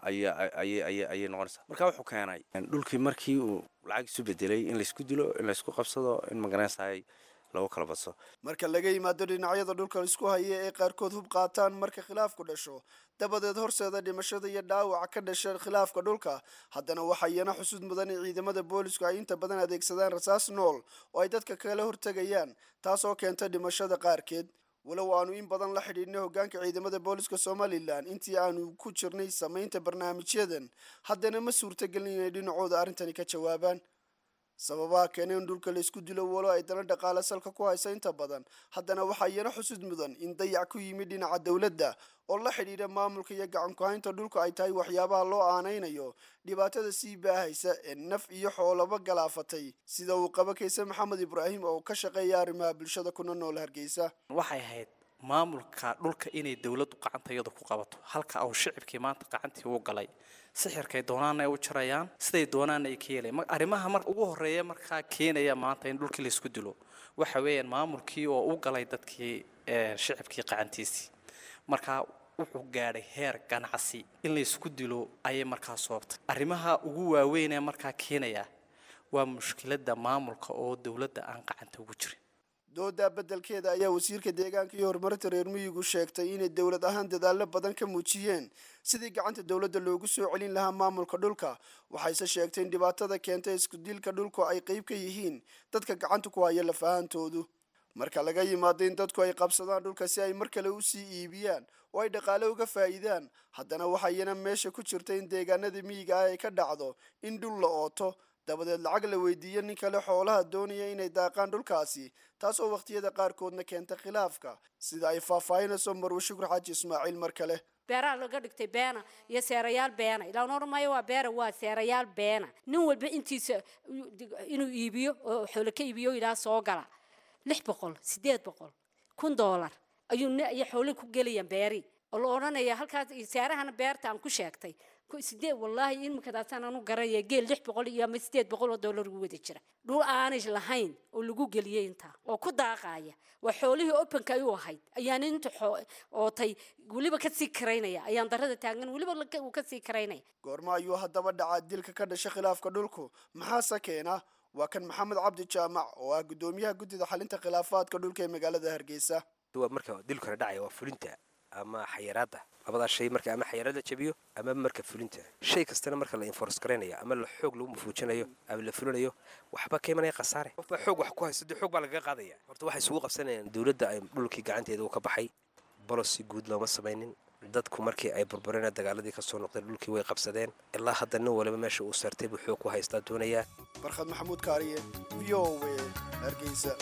ayay noqonaysaa marka wuxuu keenay dhulkii markii uu lacag isu bedelay in laysku dilo in laysku qabsado in magaranaysaay lagu kala badso marka laga yimaado dhinacyada dhulka laisku haya ee qaarkood hub qaataan marka khilaafku dhasho dabadeed horseeda dhimashada iyo dhaawaca ka dhasha khilaafka dhulka haddana waxaa iyana xusud mudan in ciidamada boolisku ay inta badan adeegsadaan rasaas nool oo ay dadka kala hortegayaan taasoo keenta dhimashada qaarkeed walow aanu in badan la xidhiidhnay hoggaanka ciidamada booliska somalilan intii aanu ku jirnay samaynta barnaamijyadan haddana ma suurtagelin inay dhinacooda arrintani ka jawaabaan sababaha keena in dhulka laysku dilo walo ay dana dhaqaale salka ku haysa inta badan haddana waxaa iyana xusud mudan in dayac ku yimid dhinaca dowladda oo la xidhiidha maamulka iyo gacankuhaynta dhulka ay tahay waxyaabaha loo aanaynayo dhibaatada sii baahaysa ee naf iyo xoolaba galaafatay sida uu qaba kayse maxamed ibraahim oo ka shaqeeya arrimaha bulshada kuna nool hargeysa waxay ahayd maamulka dhulka inay dowladdu gacanta iyadu ku qabato halka uu shicibkii maanta gacantii u galay sixirkay doonaana ay u jarayaan siday doonaana ay ka yeelayan arrimaha mar ugu horreeya markaa keenaya maanta in dhulkii laysku dilo waxa weeyaan maamulkii oo u galay dadkii shicibkii gacantiisii markaa wuxuu gaadhay heer ganacsi in laysku dilo ayay markaa soobtay arrimaha ugu waaweyn ee markaa keenaya waa mushkiladda maamulka oo dowladda aan gacanta ugu jirin doodaa beddelkeeda ayaa wasiirka deegaanka iyo horumarinta reer miyigu sheegtay inay dowlad ahaan dadaallo badan ka muujiyeen sidii gacanta dowladda loogu soo celin lahaa maamulka dhulka waxayse sheegtay in dhibaatada keenta iskudilka dhulku ay qayb ka yihiin dadka gacanta ku haya lafahantoodu marka laga yimaado in dadku ay qabsadaan dhulka si ay mar kale usii iibiyaan oo ay dhaqaale uga faa'iidaan haddana waxaa iyana meesha ku jirta in deegaanada miyiga ah ay ka dhacdo in dhul la ooto dabadeed lacag la weydiiyo nin kale xoolaha doonaya inay daaqaan dhulkaasi taas oo wakhtiyada qaarkoodna keenta khilaafka sida ay faahfaahinayso marwe shukur xaaji ismaaciil mar kale beeraha laga dhigtay beena iyo seerayaal beena ilaan oran maayo waa beera waa seerayaal beena nin walba intiisa inuu iibiyo oo xoolo ka iibiyo yidhaha soo gala lix boqol siddeed boqol kun doolar ayuu ayay xoolo ku gelayaan beeri oo la odhanaya halkaas seerahana beerta aan ku sheegtay sideed wallaahi iminkadaasaan anu garanaya geel lix boqol iyo ama sideed boqol oo doolar ugu wada jira dhul aanay lahayn oo lagu geliyey intaa oo ku daaqaya waa xoolihii openka ay u ahayd ayaan inta ootay weliba kasii karaynaya ayaan darada taagan weliba uu kasii karaynaya goormo ayuu haddaba dhacaa dilka ka dhasha khilaafka dhulku maxaase keena waa kan maxamed cabdi jaamac oo ah guddoomiyaha guddida xalinta khilaafaadka dhulka ee magaalada hargeysa marka dilkana dhacaya waa fulinta ama xayiraada labadaas shay marka ama xayiraad la jabiyo ama marka fulinta shay kastana marka la enforce garaynayo ama la xoog lagu mafuujinayo ama la fulinayo waxba ka imanaya khasaare qofba xoog wax ku haysto dee xoog baa lagaga qaadaya horta waxay isugu qabsanayaan dowladda ay dhulkii gacanteeda uu ka baxay bolosi guud looma samaynin dadku markii ay burbureen dagaaladii kasoo noqdeen dhulkii way qabsadeen ilaa hadda nin waliba meesha uu sartay buu xoog ku haystaa doonayaa barkhad maxamuud kaariye v o w hargeysa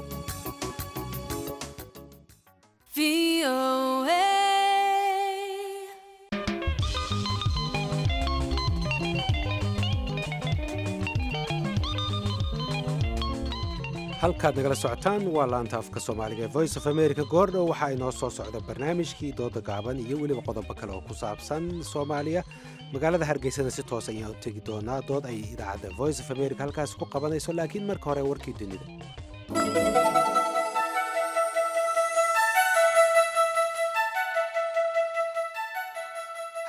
halkaad nagala socotaan waa laanta afka soomaaliga ee voice of america goordhow waxaa inoo soo socda barnaamijkii dooda gaaban iyo weliba qodobo kale oo ku saabsan soomaaliya magaalada hargeysana si toos ayaan u tegi doonaa dood ay idaacadda voice of america halkaas ku qabanayso laakiin marka hore warkii dunida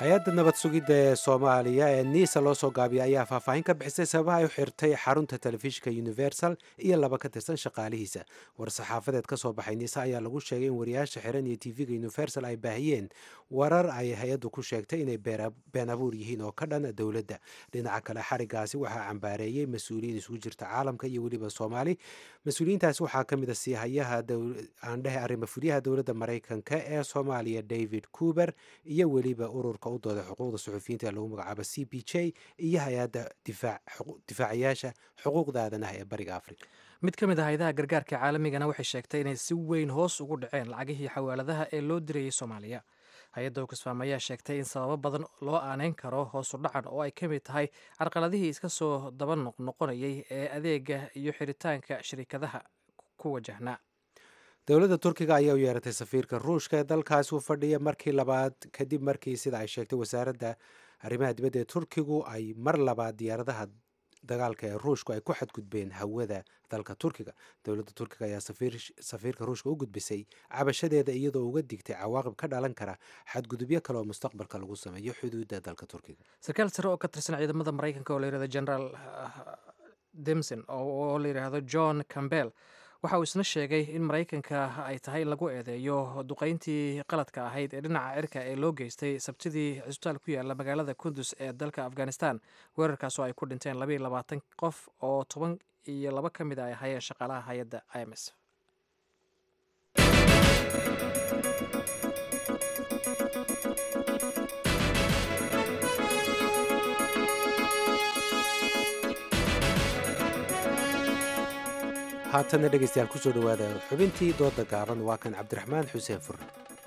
hay-adda nabad sugidda ee soomaaliya ee niisa loo soo gaabiyay ayaa faahfaahin ka bixisay sababaha ay u xirtay xarunta telefishinka universal iyo laba ka tirsan shaqaalihiisa war-saxaafadeed ka soo baxay niisa ayaa lagu sheegay in wariyaasha xiran iyo tv-ga universal ay baahiyeen warar ay hay-addu ku sheegtay inay been abuur yihiin oo ka dhan dowladda dhinaca kale xarigaasi waxaa cambaareeyey mas-uuliyiin isugu jirta caalamka iyo weliba soomaali mas-uuliyiintaasi waxaa ka mid a siihayaha aandhehe arrimo fulyaha dowladda maraykanka ee soomaaliya david cuber iyo weliba ururka u dooda xuquuqda suxufiyiinta ee lagu magacaabo c b j iyo hay-adda difaacayaasha xuquuqda aadanaha ee bariga africa mid ka mid ah hayadaha gargaarka caalamigana waxay sheegtay inay si weyn hoos ugu dhaceen lacagihii xawaaladaha ee loo dirayay soomaaliya hay-adda oxfam ayaa sheegtay in sababo badan loo aaneyn karo hoosu dhacan oo ay ka mid tahay carqaladihii iska soo daba noqnoqonayay ee adeega iyo xiritaanka shirikadaha ku wajahnaa dowladda turkiga ayaa u yeeratay safiirka ruushka ee dalkaasi u fadhiya markii labaad kadib markii sida ay sheegtay wasaaradda arrimaha dibadda ee turkigu ay mar labaad diyaaradaha dagaalka ee ruushku ay ku xadgudbeen hawada dalka turkiga dowladda turkiga ayaa safiirka ruushka u gudbisay cabashadeeda iyadoo uga digtay cawaaqib ka dhalan kara xadgudubyo kale oo mustaqbalka lagu sameeyo xuduudda dalka turkiga sarkaal sare oo ka tirsan ciidamada maraykanka oo la yirahdo generaal demson oo la yidhaahdo john campbell waxa uu isna sheegay in maraykanka ay tahay in lagu eedeeyo duqayntii qaladka ahayd ee dhinaca cirka ee loo geystay sabtidii cisbitaal ku yaala magaalada kundus ee dalka afghanistan weerarkaas oo ay ku dhinteen labaiyo labaatan qof oo toban iyo laba ka mid a ay ahaayeen shaqaalaha hay-adda i m s haatanna dhegeystayaal kusoo dhawaada xubintii dooda gaaban waa kan cabdiraxmaan xuseen furre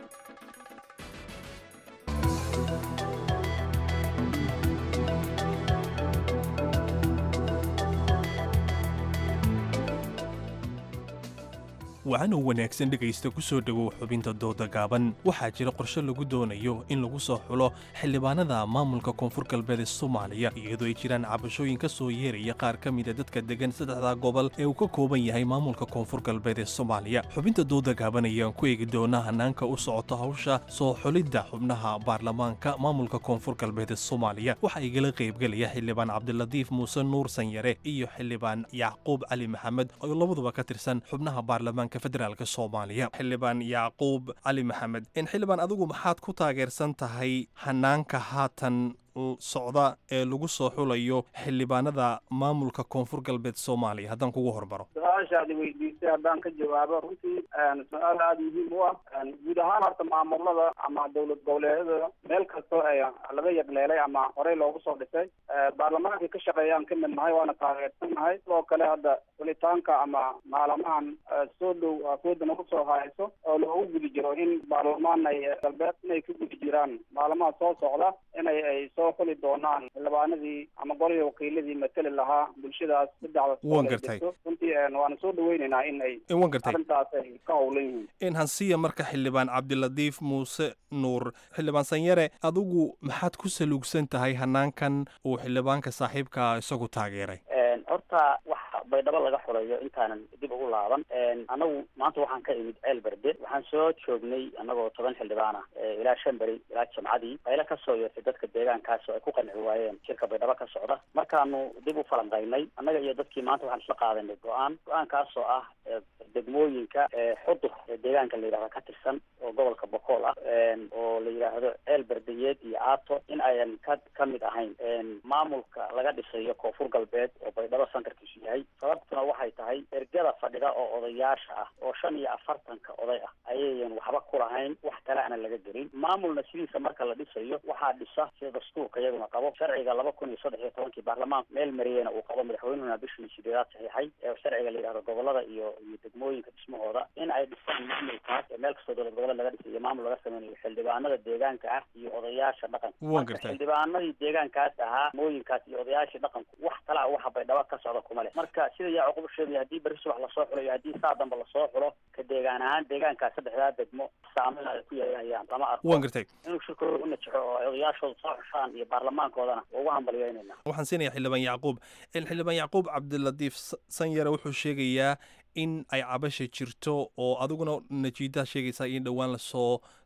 wacanoo wanaagsan dhegaysta ku soo dhowow xubinta dooda gaaban waxaa jira qorshe lagu doonayo in lagu soo xulo xildhibaanada maamulka koonfur galbeed ee soomaaliya iyadoo ay jiraan cabashooyin ka soo yeeraya qaar ka mida dadka degan saddexda gobol ee uu ka kooban yahay maamulka koonfur galbeed ee soomaaliya xubinta dooda gaaban ayaan ku eegi doonaa hanaanka u socoto hawsha soo xulidda xubnaha baarlamaanka maamulka koonfur galbeed ee soomaaliya waxaa igala qaybgelaya xildhibaan cabdilatiif muuse nuur sanyare iyo xildhibaan yacquub cali maxamed oo labaduba ka tirsan xubnaha baarlamaanka federaalk soomaaliya xildhibaan yacquub cali maxamed in xildhibaan adigu maxaad ku taageersan tahay hanaanka haatan socda ee lagu soo xulayo xildhibaanada maamulka koonfur galbeed soomaaliya haddaan kugu hormaro su-aashaadi weydiisay haddaan ka jawaabo runtii su-aal aada muhiim u ah guud ahaan horta maamulada ama dowlad goboleedyada meel kastoo ay laga yaqleelay ama horey loogu soo dhisay baarlamaankay ka shaqeeyaan ka mid nahay waana taageersan nahay sidoo kale hadda xulitaanka ama maalamahan soo dhow afooda nagu soo hayso oo loogu gudi jiro in baarlamaan ay galbeed inay ka gudi jiraan maalamaha soo socda inay ay soo xuli doonaan xildhibaanadii ama golihii wakiiladii mateli lahaa bulshadaas Waan gartay. saddexda runtii waana soo dhaweyneynaa in ay Waan gartay. arrintaas ay ka howlan yihiin in hansiya marka xildhibaan cabdilatiif muuse nuur xildhibaan sanyare adigu maxaad ku saluugsan tahay hanaankan uu xildhibaanka saaxiibkaa isagu taageeray horta waxa baydhabo laga xulayo intaanan dib ugu laaban anagu maanta waxaan ka imid ceel berde waxaan soo joognay anagoo toban xildhibaan ah ee ilaa shan beri ilaa jamcadii qaylo ka soo yeertay dadka deegaankaas oo ay ku qanci waayeen shirka baydhabo ka socda markaanu dib u falanqaynay annaga iyo dadkii maanta waxaan isla qaadanay go-aan go-aankaas oo ah ee degmooyinka ee xudur ee deegaanka la yidhahdo ka tirsan oo gobolka bokool ah oo la yidhaahdo ceel berdeyeed iyo aato in ayan ka ka mid ahayn maamulka laga dhisayo koonfur galbeed oo baydhabo santarkiisu yahay sababtuna waxay tahay ergada fadhida oo odayaasha ah oo shan iyo afartanka oday ah ayayan waxba ku lahayn wax kale ana laga gelin maamulna sidiisa marka la dhisayo waxaa dhisa sida dastuurka iyaguna qabo sharciga laba kun iyo saddex iyo tobankii baarlamaanka meel mariyeyna uu qabo madaxweynuhuna bishii sideedaad saxiixay ee sharciga la yidhahdo gobolada iyo iyo degmooyinka dhismahooda in ay dhisaan maamulkaas ee meel kastoo dowlad goboleed laga dhisay iyo maamul laga sameynayo xildhibaanada deegaanka ah iyo odayaasha dhaqanka Waan Marka gartay. xildhibaanadii deegaankaas ahaa mooyinkaas iyo odayaashii dhaqanku wax kale ah waxa baydhabo ka socda kuma leh marka sida yaacuqub sheegay haddii berri subax lasoo xulo iyo haddii saa dambe lasoo xulo ka deegaan ahaan deegaankaas saddexdaa degmo saameyn ay ku yeelanayaan lama arko Waan gartay. inuu shirkooda u najaxo oo ay odayaashooda soo xushaan iyo baarlamaankoodana waa ugu hambalyeynayna waxaan siinaya xildhibaan yacquub in xildhibaan yacquub cabdilatiif S- sanyare wuxuu sheegayaa in ay cabasha jirto oo adiguna najiidaa sheegaysaa in dhowaan lasoo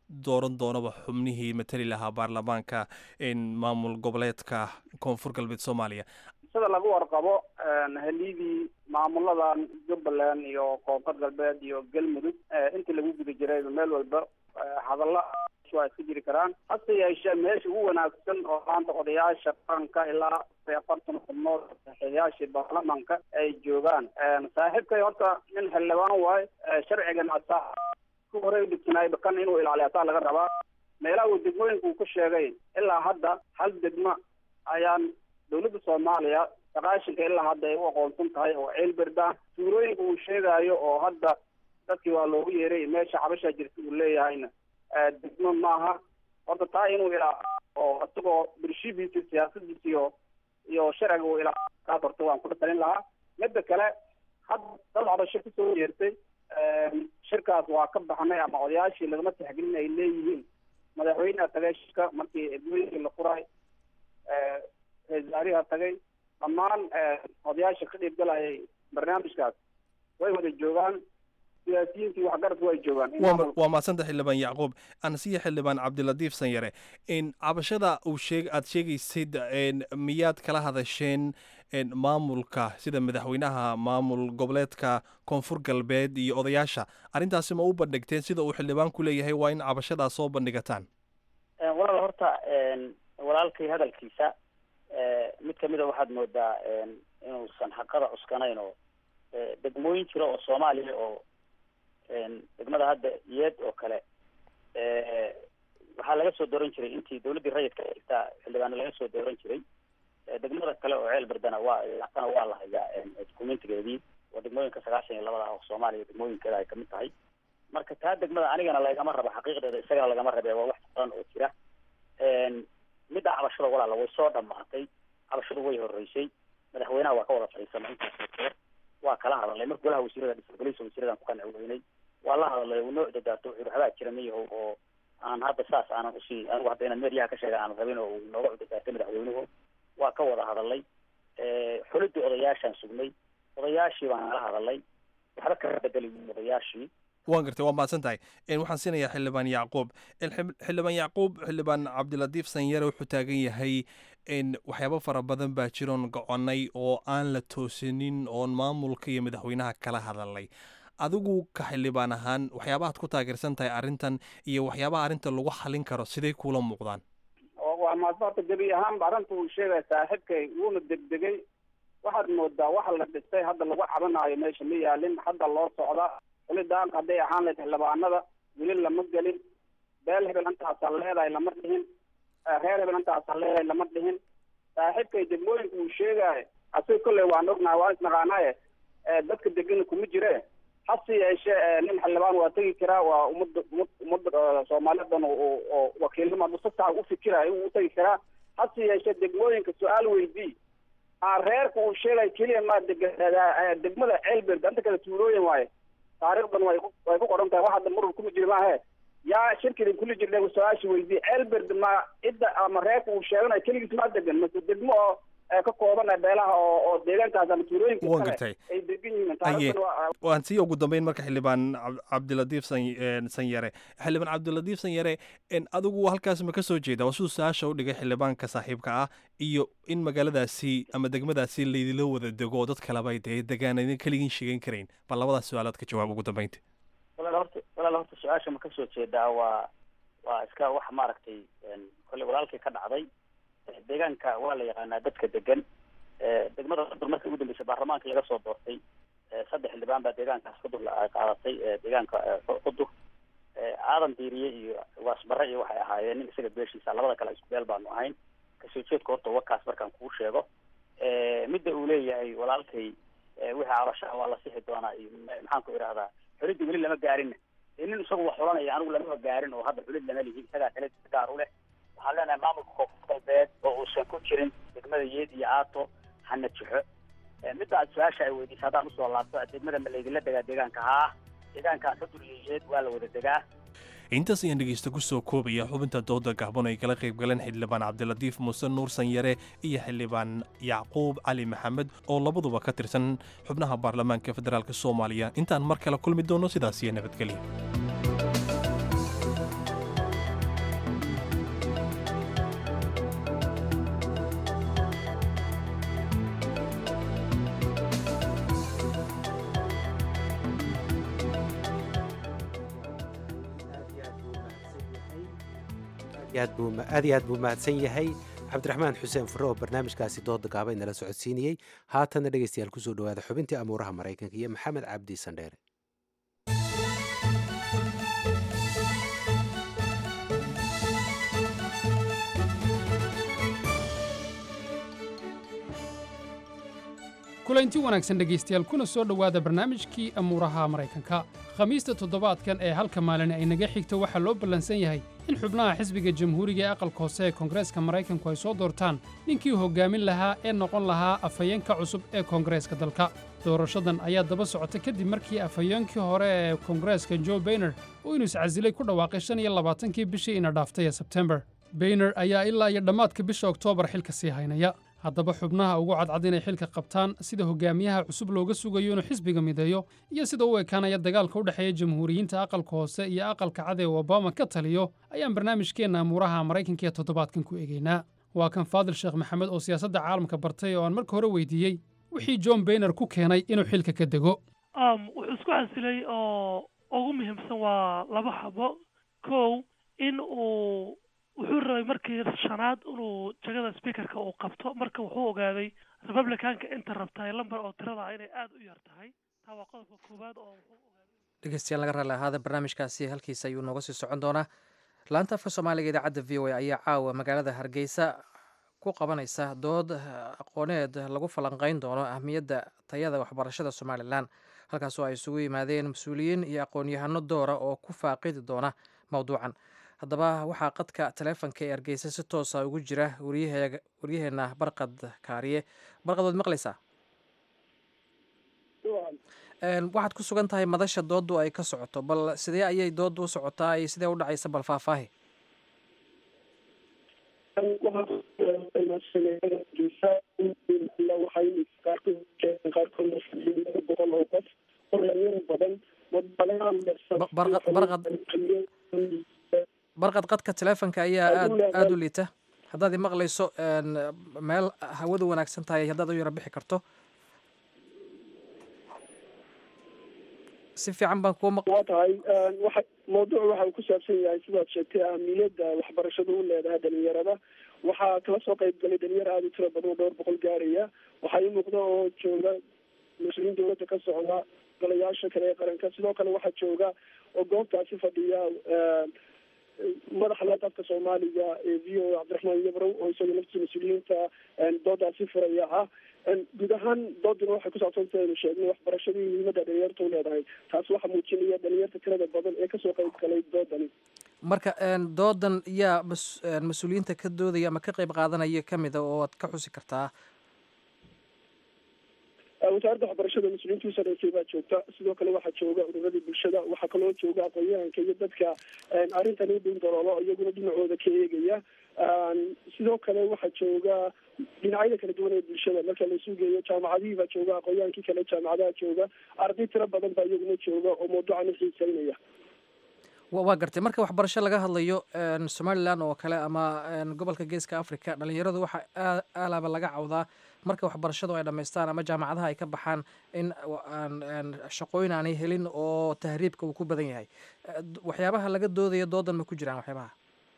dooran doonaba xubnihii matali lahaa baarlamaanka maamul goboleedka koonfur galbeed soomaaliya sida lagu warqabo halidii maamuladan jubbaland iyo koonfur galbeed iyo galmudug intii lagu guda jiray meel walba hadalla waa iska jiri karaan hase yeeshee meesha ugu wanaagsan oo maanta odayaasha qaranka ilaa afartan xubnood saxiixyaashii baarlamanka ay joogaan saaxiibkay horta nin xildhibaan waayo sharcigan asaa ku horey dhigsanayba kan inuu ilaaliyo asaa laga rabaa meelaha uu degmooyinka uu ku sheegay ilaa hadda hal degmo ayaan dowladda soomaaliya saqaashinka ilaa hadda ay u aqoonsan tahay oo ceelberda suurooyinka uu sheegaayo oo hadda dadkii waa loogu yeeray meesha cabasha jirta uu leeyahayna degmo maaha horta taa inuu ilaa oo isagoo birshibiisa siyaasadiisa iyo iyo sharciga uu ilaa kaas horta waan kula talin lahaa midda kale hadda dad cabasho kusoo yeertay shirkaas waa ka baxnay ama odayaashii lagama tixgelin ay leeyihiin madaxweyneha tagay shirka markii edweynkii la furay ra-isul wasaariha tagay dhammaan odayaasha ka dhiibgalayay barnaamijkaas way wada joogaan siyaasiyiintii waxgaradku way joogaan waa mahadsanta xildhibaan yacquub anasiya xildhibaan cabdilatiif sanyare cabashada uu sheeg aad sheegaysid miyaad kala hadasheen maamulka sida madaxweynaha maamul goboleedka koonfur galbeed iyo odayaasha arrintaasi ma u bandhigteen sida uu xildhibaanku leeyahay waa in cabashadaas soo bandhigataan walaal horta walaalkay hadalkiisa mid kamida waxaad moodaa inuusan xaqada cuskanayn oo degmooyin jira oo soomaaliya oo degmada hadda iyed oo kale waxaa laga soo dooran jiray intii dawladdii rayidka xigtaa xildhibaano laga soo dooran jiray degmada kale oo ceel berdana waa laatana waa la hayaa dukumentigeedii oo degmooyinka sagaashan iyo labada ah oo soomaaliya degmooyinkeeda ay kamid tahay marka taa degmada anigana lagama rabo xaqiiqdeeda isagana lagama rabe waa wax badan oo jira midda cabashada walaala way soo dhamaatay cabashadu way horeysay madaxweynaha waa ka wada fadhiisanay intaas jeer waa kala hadalnay marka golaha wasiirada dhisay golihiisa wasiiradan ku qanci weynay waa la hadalnay uu noo dadaato wuxuu waxbaa jira miyahow oo aan hadda saas aanan usii anigu hadda inaan meeryaha ka sheega aanan rabin oo uu nooga cudadaatay madaxweynuhu waa ka wada hadalnay xulidii odayaashaan sugnay odayaashii baan nala hadalnay waxba kala bedeli odayaashii waan gartay waa mahadsan tahay waxaan siinayaa xildhibaan yacquub xildhibaan yacquub xildhibaan cabdilatiif sanyare wuxuu taagan yahay waxyaabo fara badan baa jiroon goconay oo aan la toosinin oon maamulka iyo madaxweynaha kala hadalnay adigu ka xildhibaan ahaan waxyaabahaad ku taageersan tahay arrintan iyo waxyaabaha arrinta lagu xalin karo siday kula muuqdaan waa maasabta gebi ahaanba arrinta uu sheegaya saaxiibkay wuuna degdegay waxaad moodaa waxa la dhistay hadda lagu cabanaayo meesha ma yaalin hadda loo socda xulidaanka hadday ahaan lahayd xildhibaanada weli lama gelin beel hebel intaasaa leedahay lama dhihin reer hebel intaasaa leedahay lama dhihin saaxiibkay degmooyinka uu sheegaayo asiga kolley waan ognahay waan isnaqaanaaye dadka degana kuma jire hase yeeshee nin xildhibaan waa tegi karaa waa umada umad umada soomaaliyadan oo wakiilnimo haduu si sax u fikirayo uu tegi karaa hase yeeshee degmooyinka su-aal weydii aan reerka uu sheegay keliya ma deg degmada ceelberd anta kale tuulooyin waaye taariikhdan way way ku qoran tahay wax hadda murur kuma jira maahe yaa shirkidin kuli jirna su-aasha weydii ceelberd ma cidda ama reerka uu sheeganayo keligiis ma degan mase degmo oo ka kooban beelaha oo oo deegaankaas ama tuulooyinka Waan kale gartay. ay degan yihiin aye taariikhdan waa waan sii ugu dambeyn marka xildhibaan Cab- cabdilatiif San- sanyare xildhibaan cabdilatiif sanyare en adigu halkaas ma ka soo jeeda waa siduu su-aasha u dhigay xildhibaanka saaxiibka ah iyo in magaaladaasi ama degmadaasi laydila wada dego oo dad kaleba ay dee degaan idin keligiin sheegan karayn bal labadaas su-aalaad ka jawaab ugu dambeynta walaal horta walaal horta su-aasha ma kasoo jeedaa waa waa iska wax maaragtay een, kolley walaalkii ka dhacday Eh, deegaanka waa la yaqaanaa dadka degan Eh, degmada qudur markii ugu dambeysay baarlamaanka laga soo doortay eh, saddex xildhibaan baa deegaankaas qudur la- ay qaadatay eh, deegaanka eh, Qu- qudur Eh, aadan diiriye iyo waasbare iyo waxay ahaayeen nin isaga beeshiisa labada kale isku beel baanu ahayn kasoo jeedka horta wakaas markaan kuu sheego Eh, midda uu leeyahay walaalkay eh, wixii cabashaa waa la sixi doonaa iyo ma- maxaan ku idhahdaa xulidda weli lama gaarinna ee nin isagu wax xulanaya anigu lamaba gaarin oo hadda xulid lama lihi isagaa kale gaar u leh waxaan leenahay maamulka koonfur galbeed oo uusan ku jirin degmada yeed iyo aato hana jixo Eh, midda aad su-aasha ay weydiisay haddaan usoo laabto degmada ma laydinla degaa deegaanka haa deegaanka xudur iyo yeed waa la wada degaa intaas ayaan dhegeysta ku soo koobaya xubinta dooda gacban ay kala qayb galeen xildhibaan cabdilatiif muuse nuur sanyare iyo xildhibaan yacquub cali maxamed oo labaduba ka tirsan xubnaha baarlamaanka federaalk soomaaliya intaan mar kale kulmi doono sidaas iyo nabadgelya aad iyo aad buu mahadsan yahay cabdiraxmaan xuseen fure oo barnaamijkaasi dooda gaaba inala socodsiinayey haatanna dhegeystayaal kusoo dhawaada xubintii amuuraha maraykanka iyo maxamed cabdi sandheere kulanti wanaagsan dhegaystayaal kuna soo dhowaada barnaamijkii amuuraha maraykanka khamiista toddobaadkan ee halka maalin ay naga xigto waxaa loo ballansan yahay in xubnaha xisbiga jamhuuriga ee aqalka hoose ee koongareeska maraykanku ay soo doortaan ninkii hoggaamin lahaa ee noqon lahaa afhayeenka cusub ee koongareeska dalka doorashadan ayaa daba socota kadib markii afhayeenkii hore ee koongareeska jo bayner uu inuu iscasilay ku dhawaaqay shan iyo labaatankii bishii ina dhaaftay ee sebtembar bayner ayaa ilaa iyo dhammaadka bisha oktoobar xilka sii haynaya haddaba xubnaha ugu cadcad inay xilka qabtaan sida hogaamiyaha cusub looga sugayo inuu xisbiga mideeyo iyo sida u ekaanaya dagaalka u dhexeeya jamhuuriyiinta aqalka hoose iyo aqalka cad ee obama ka taliyo ayaan barnaamijkeenna amuuraha maraykanka ee toddobaadkan ku eegaynaa waa kan faadil sheekh maxamed oo siyaasadda caalamka bartay oo aan marka hore weydiiyey wixii john bayner ku keenay inuu xilka ka dego wuxuu isku xasilay oo ugu muhiimsan waa laba xabo kow in uu wuxuu rabay markii shanaad inuu jagada speakerka uu qabto marka wuxuu ogaaday republicanka inta rabtaay lamber oo tirada ah inay aada u yar tahay taa waa qodobka koowaad oo dhegeystayaal laga raalli ahaada barnaamijkaasi halkiisa ayuu nooga sii socon doonaa laanta afka soomaaliga idaacadda v o a ayaa caawa magaalada hargeysa ku qabanaysa dood aqooneed lagu falanqeyn doono ahmiyadda tayada waxbarashada somalilan halkaasoo ay isugu yimaadeen mas-uuliyiin iyo aqoon-yahano doora oo ku faaqidi doona mowduucan haddaba waxaa qadka taleefonka ee hargeysa si toosa ugu jira waryaheena barqad kaariye barqad waad maqlaysaa waxaad ku sugan tahay madasha dooddu ay ka socoto bal sidee ayay dooddu u socotaa iyo sidee u dhacaysa bal faahfaahi boqol oo qof orayaro badan barqad barqad qadka taleefonka ayaa aad aada u liita haddaad imaqlayso meel hawadu wanaagsan tahay haddaad u yaro bixi karto si fiican baan kuu waa tahay waxa mawduuc waxa uu ku saabsan yahay sidaad sheegtay ahmiyadda waxbarashadu u leedahay dhalinyarada waxaa kala soo qayb galay dhalinyaro aada u tiro badan oo dhowr boqol gaaraya waxaa ii muuqda oo jooga mas-uuliyiin dowladda ka socda golayaasha kale ee qaranka sidoo kale waxaa jooga oo goobtaasi fadhiya madaxa laadafka soomaaliga ee v o cabdiraxmaan yabrow oo isaga laftiisa mas-uuliyiinta doodaasi furaya ah guud ahaan dooduna waxay ku saabsantah aynu sheegnay waxbarashadii muhiimadda dhalinyarta u leedahay taas waxaa muujinaya dhalinyarta tirada badan ee kasoo qayb galay doodani marka doodan yaa mas-uuliyiinta ka doodaya ama ka qayb qaadanaya kamida oo aad ka xusi kartaa wasaaradda waxbarashada mas-uuliyiinta u sarreysay baa joogta sidoo kale waxaa jooga ururadii bulshada waxaa kaloo jooga aqoon-yahanka iyo dadka arrintan u dhin daloolo iyaguna dhinacooda ka eegaya sidoo kale waxaa jooga dhinacyada kala duwan ee bulshada marka laisu geeyo jaamacadihii baa jooga aqoon-yahankii kale jaamacadaha jooga arday tiro badan baa iyaguna jooga oo mawduucan uxiiseynaya waa gartay marka waxbarasho laga hadlayo somalilan oo kale ama gobolka geeska africa dhalinyaradu waxaa aalaaba laga cawdaa marka waxbarashadu ay dhammaystaan ama jaamacadaha ay ka baxaan in shaqooyin aanay helin oo tahriibka uu ku badan yahay waxyaabaha laga doodaya doodan ma ku jiraan waxyaabaha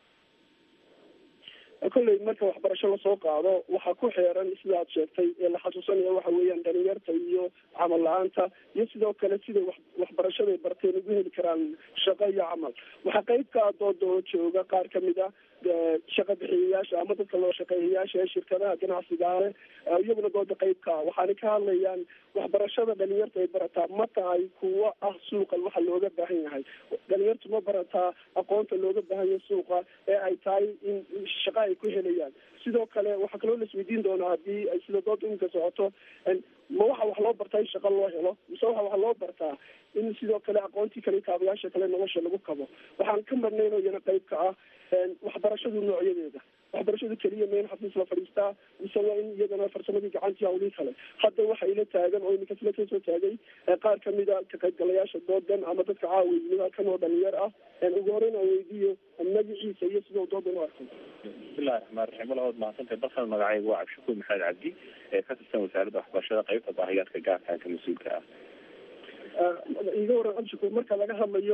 kolley marka waxbarasho lasoo qaado waxaa ku xeeran sida aad sheegtay ee la xasuusanaya waxa weeyaan dhalinyarta iyo camal la-aanta iyo sidoo kale siday wax waxbarashaday barteen ugu heli karaan shaqo iyo camal waxaa qeyb ka ah dooda oo jooga qaar kamid a shaqa bixiyayaasha ama dadka loo shaqeeyayaasha ee shirkadaha ganacsiga leh iyaguna dooda qeyb ka ah waxaana ka hadlayaan waxbarashada dhalinyarta ay barataa ma tahay kuwo ah suuqa waxa looga baahan yahay dhalinyartu ma barataa aqoonta looga baahan yahay suuqa ee ay tahay in shaqa ay ku helayaan sidoo kale waxaa kaloo la isweydiin doonaa haddii ay sida dooda iminka socoto ma waxa wax loo bartaa in shaqa loo helo mise waxa wax loo bartaa in sidoo kale aqoontii kale kaabayaasha kale nolosha lagu kabo waxaan ka marnayn oo iyana qeyb ka ah waxbarashadu noocyadeeda waxbarashadu keliya ma in xafiis la fadhiistaa mise waa in iyadana farsamadii gacantii hawlii kale hadda waxa ila taagan oo iminka sila kasoo taagay qaar kamida ka qaybgalayaasha doodan ama dadka caawa yimid halkan oo dhalinyar ah ugu horeyn aan weydiiyo magaciisa iyo sidoo doodan u arkay bismillahi raxmaan raxiim walahood mahadsantay dalkan magacaygu waa cabdishakuur maxamed cabdi ee ka tirsan wasaaradda waxbarashada qeybta baahiyaadka gaarka ka mas-uulka ah iga waran cabdishakuur marka laga hadlayo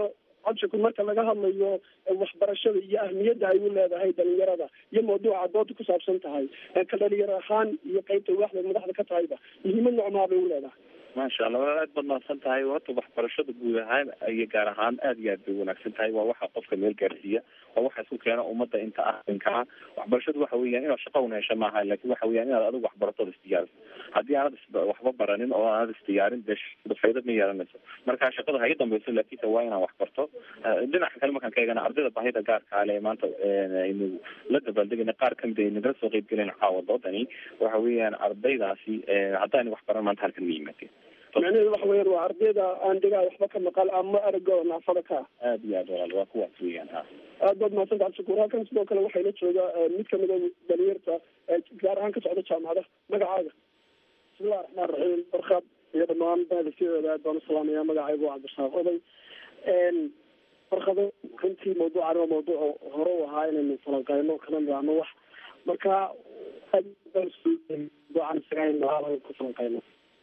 cabshiku marka laga hadlayo waxbarashada iyo ahmiyadda ay u leedahay dhalinyarada iyo mawduuca dooda ku saabsan tahay ka dhalinyaro ahaan iyo qeybta waaxda madaxda ka tahayba muhiimad nocmaa bay u leedahay maasha allah walaal aad baad mahadsan tahay horta waxbarashada guud ahaan iyo gaar ahaan aad iyo aad bay wanaagsan tahay waa waxa qofka meel gaarsiiya waa waxa isku keena ummadda inta arrinka ah waxbarashadu waxa weeyaan inaad shaqo una hesho maaha laakin waxa weeyaan inaad adigu waxbaratada isdiyaariso haddii aanad is waxba baranin oo aanad isdiyaarin dee fayda ma yeelanayso marka shaqada ha i dambayso laakiinse waa inaan wax barto dhinaca kale markaan ka eegana ardayda baahida gaarka ale ee maanta aynu la dabaaldegayna qaar kamid aynu nagala soo qeybgelayn caawa doodani waxa weeyaan ardaydaasi haddaani wax baran maanta halkan ma yimaadeen macnaheedu waxa weeyaan waa ardayda aan dhigaa waxba ka maqal ama arago naafada ka ah aad iyo aad walaal waa kuwaas weeyaan ha aad baad mahadsan tahay cabdishakuur halkan sidoo kale waxaa ila jooga mid kamid a dhalinyarta gaar ahaan ka socda jaamacada magacaaga bismillahi raxmaan raxiim barkad iyo dhamaan baadisideeda aad baan u salaamaya magacaygu waa cabdishaaq oday barkado runtii mawduucan waa mawduuc hore u ahaa inaynu falanqeyno kana nidaamno wax marka mawduucan isaga aynu ku falanqeyno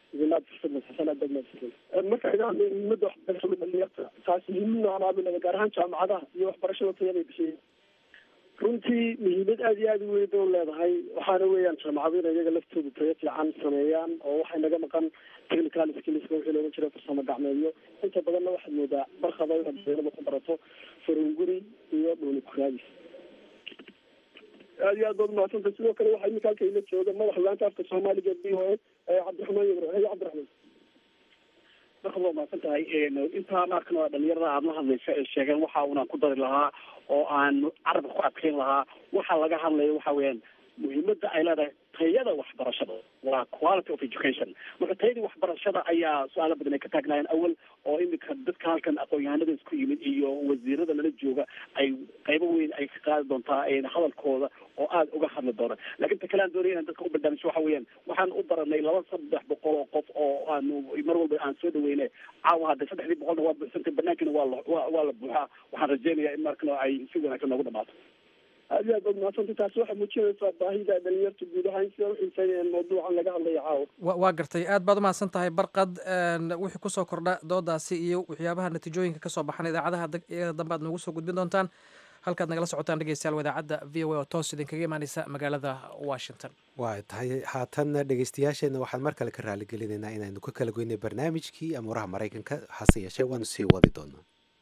marka muhiimada waxbarashada dhalinyarta taas muhiimad noocnaabilada gaar ahaan jaamacadaha iyo waxbarashada tayada bixiyay runtii muhiimad aada iyo aada u weyn bay u leedahay waxaana weeyaan jaamacado in iyaga laftooda tayo fiican sameeyaan oo waxay naga maqan technical skillska wixii looga jira farsamo gacmeedyo inta badanna waxaad moodaa barkada inaad dhalinyarada ku barato farunguri iyo dhowli kuraadis aada iyo aad baad umahadsantay sidoo kale waxaa imika halka ila jooga madaxa laanta afka soomaaliga b o a cabdiraxmaan yabro hey cabdiraxmaan marka waa mahadsan tahay intaa markan waa dhalinyarada aad la hadlaysa ee sheegeen waxa unaan ku dari lahaa oo aan carabka ku adkeyn lahaa waxa laga hadlayo waxa weeyaan muhiimada ay leedahay tayada waxbarashada waa quality of education marka tayadii waxbarashada ayaa su-aalo badan ay ka taagnaayeen awal oo imika dadka halkan aqoon-yahanada isku yimid iyo wasiirada nala jooga ay qaybo weyn ay ka qaadi doontaa hadalkooda oo aada uga hadli doona lakin ta kale aan doonaya inaan dadka u barnaamijyo waxa weeyaan waxaan u baranay laba saddex boqol oo qof oo aanu mar walba aan soo dhaweyne caawa hadda saddexdii boqolna waa buuxsantay banaankiina waa la waa la buuxaa waxaan rajeynayaa in markana ay si wanaagsan noogu dhamaato aad iyo aad baad mahadsantay taasi waxay muujinaysaa baahida dhalinyarta guud ahaan sida uxiiseynayaan mawduucan laga hadlayo caawa wa waa gartay aad baad umahadsan tahay barqad wixii kusoo kordha doodaasi iyo waxyaabaha natiijooyinka kasoo baxan idaacadaha iyada dambe aad noogu soo gudbin doontaan halkaad nagala socotaan dhegeystayaal idaacadda v o a oo toos idinkaga imaaneysa magaalada washington waa tahay haatanna dhegeystayaasheenna waxaan mar kale ka raaligelinaynaa inaynu ka kala goynay barnaamijkii amuuraha maraykanka hase yeeshee waanu sii wadi doonaa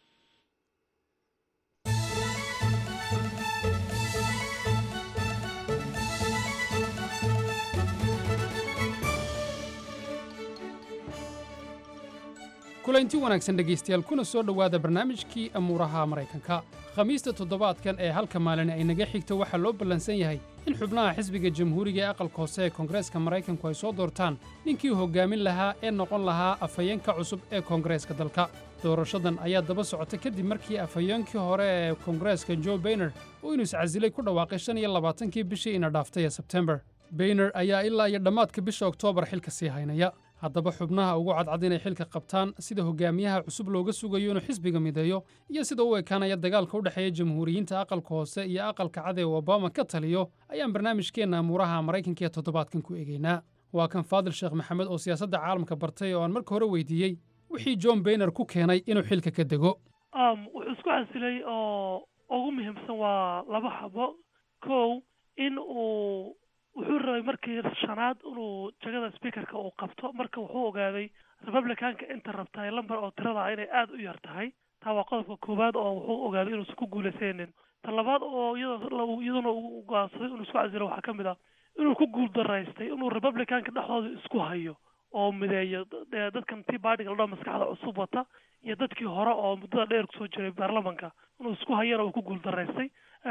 kulanti wanaagsan dhegaystayaal kuna soo dhowaada barnaamijkii amuuraha maraykanka khamiista toddobaadkan ee halka maalin ay naga xigto waxaa loo ballansan yahay in xubnaha xisbiga jamhuuriga ee aqalka hoose ee koongareeska maraykanku ay soo doortaan ninkii hoggaamin lahaa ee noqon lahaa afhayeenka cusub ee koongareeska dalka doorashadan ayaa daba socota kadib markii afhayeenkii hore ee koongareeska jo bayner uu inuu iscasilay ku dhawaaqay shan iyo labaatankii bishii ina dhaaftay ee sebtembar bayner ayaa ilaa iyo dhammaadka bisha oktoobar xilka sii haynaya haddaba xubnaha ugu cadcad inay xilka qabtaan sida hogaamiyaha cusub looga sugayo inuu xisbiga mideeyo iyo sida u ekaanaya dagaalka u dhexeeya jamhuuriyiinta aqalka hoose iyo aqalka cad ee obama ka taliyo ayaan barnaamijkeenna amuuraha maraykanka ee toddobaadkan ku eegaynaa waa kan faadil sheekh maxamed oo siyaasadda caalamka bartay oo aan marka hore weydiiyey wixii john bayner ku keenay inuu xilka ka dego wuxuu isku casilay oo ugu muhiimsan waa laba xabo kow in uu wuxuu rabay markii shanaad inuu jagada speakerka uu qabto marka wuxuu ogaaday republicanka inta rabtaay lamber oo tirada inay aada u yar tahay taa waa qodobka koowaad oo wuxuu ogaaday inuusan ku guulaysanin ta labaad oo iyaduna uu go'aansaday inuu isku casilo waxaa ka mid ah inuu ku guuldaraystay inuu republicanka dhexdooda isku hayo oo mideeyo dadkan tii baadhiga la dhao maskaxda cusub wata iyo dadkii hore oo muddada dheer kusoo jiray baarlamanka inuu isku hayana uu ku guuldaraystay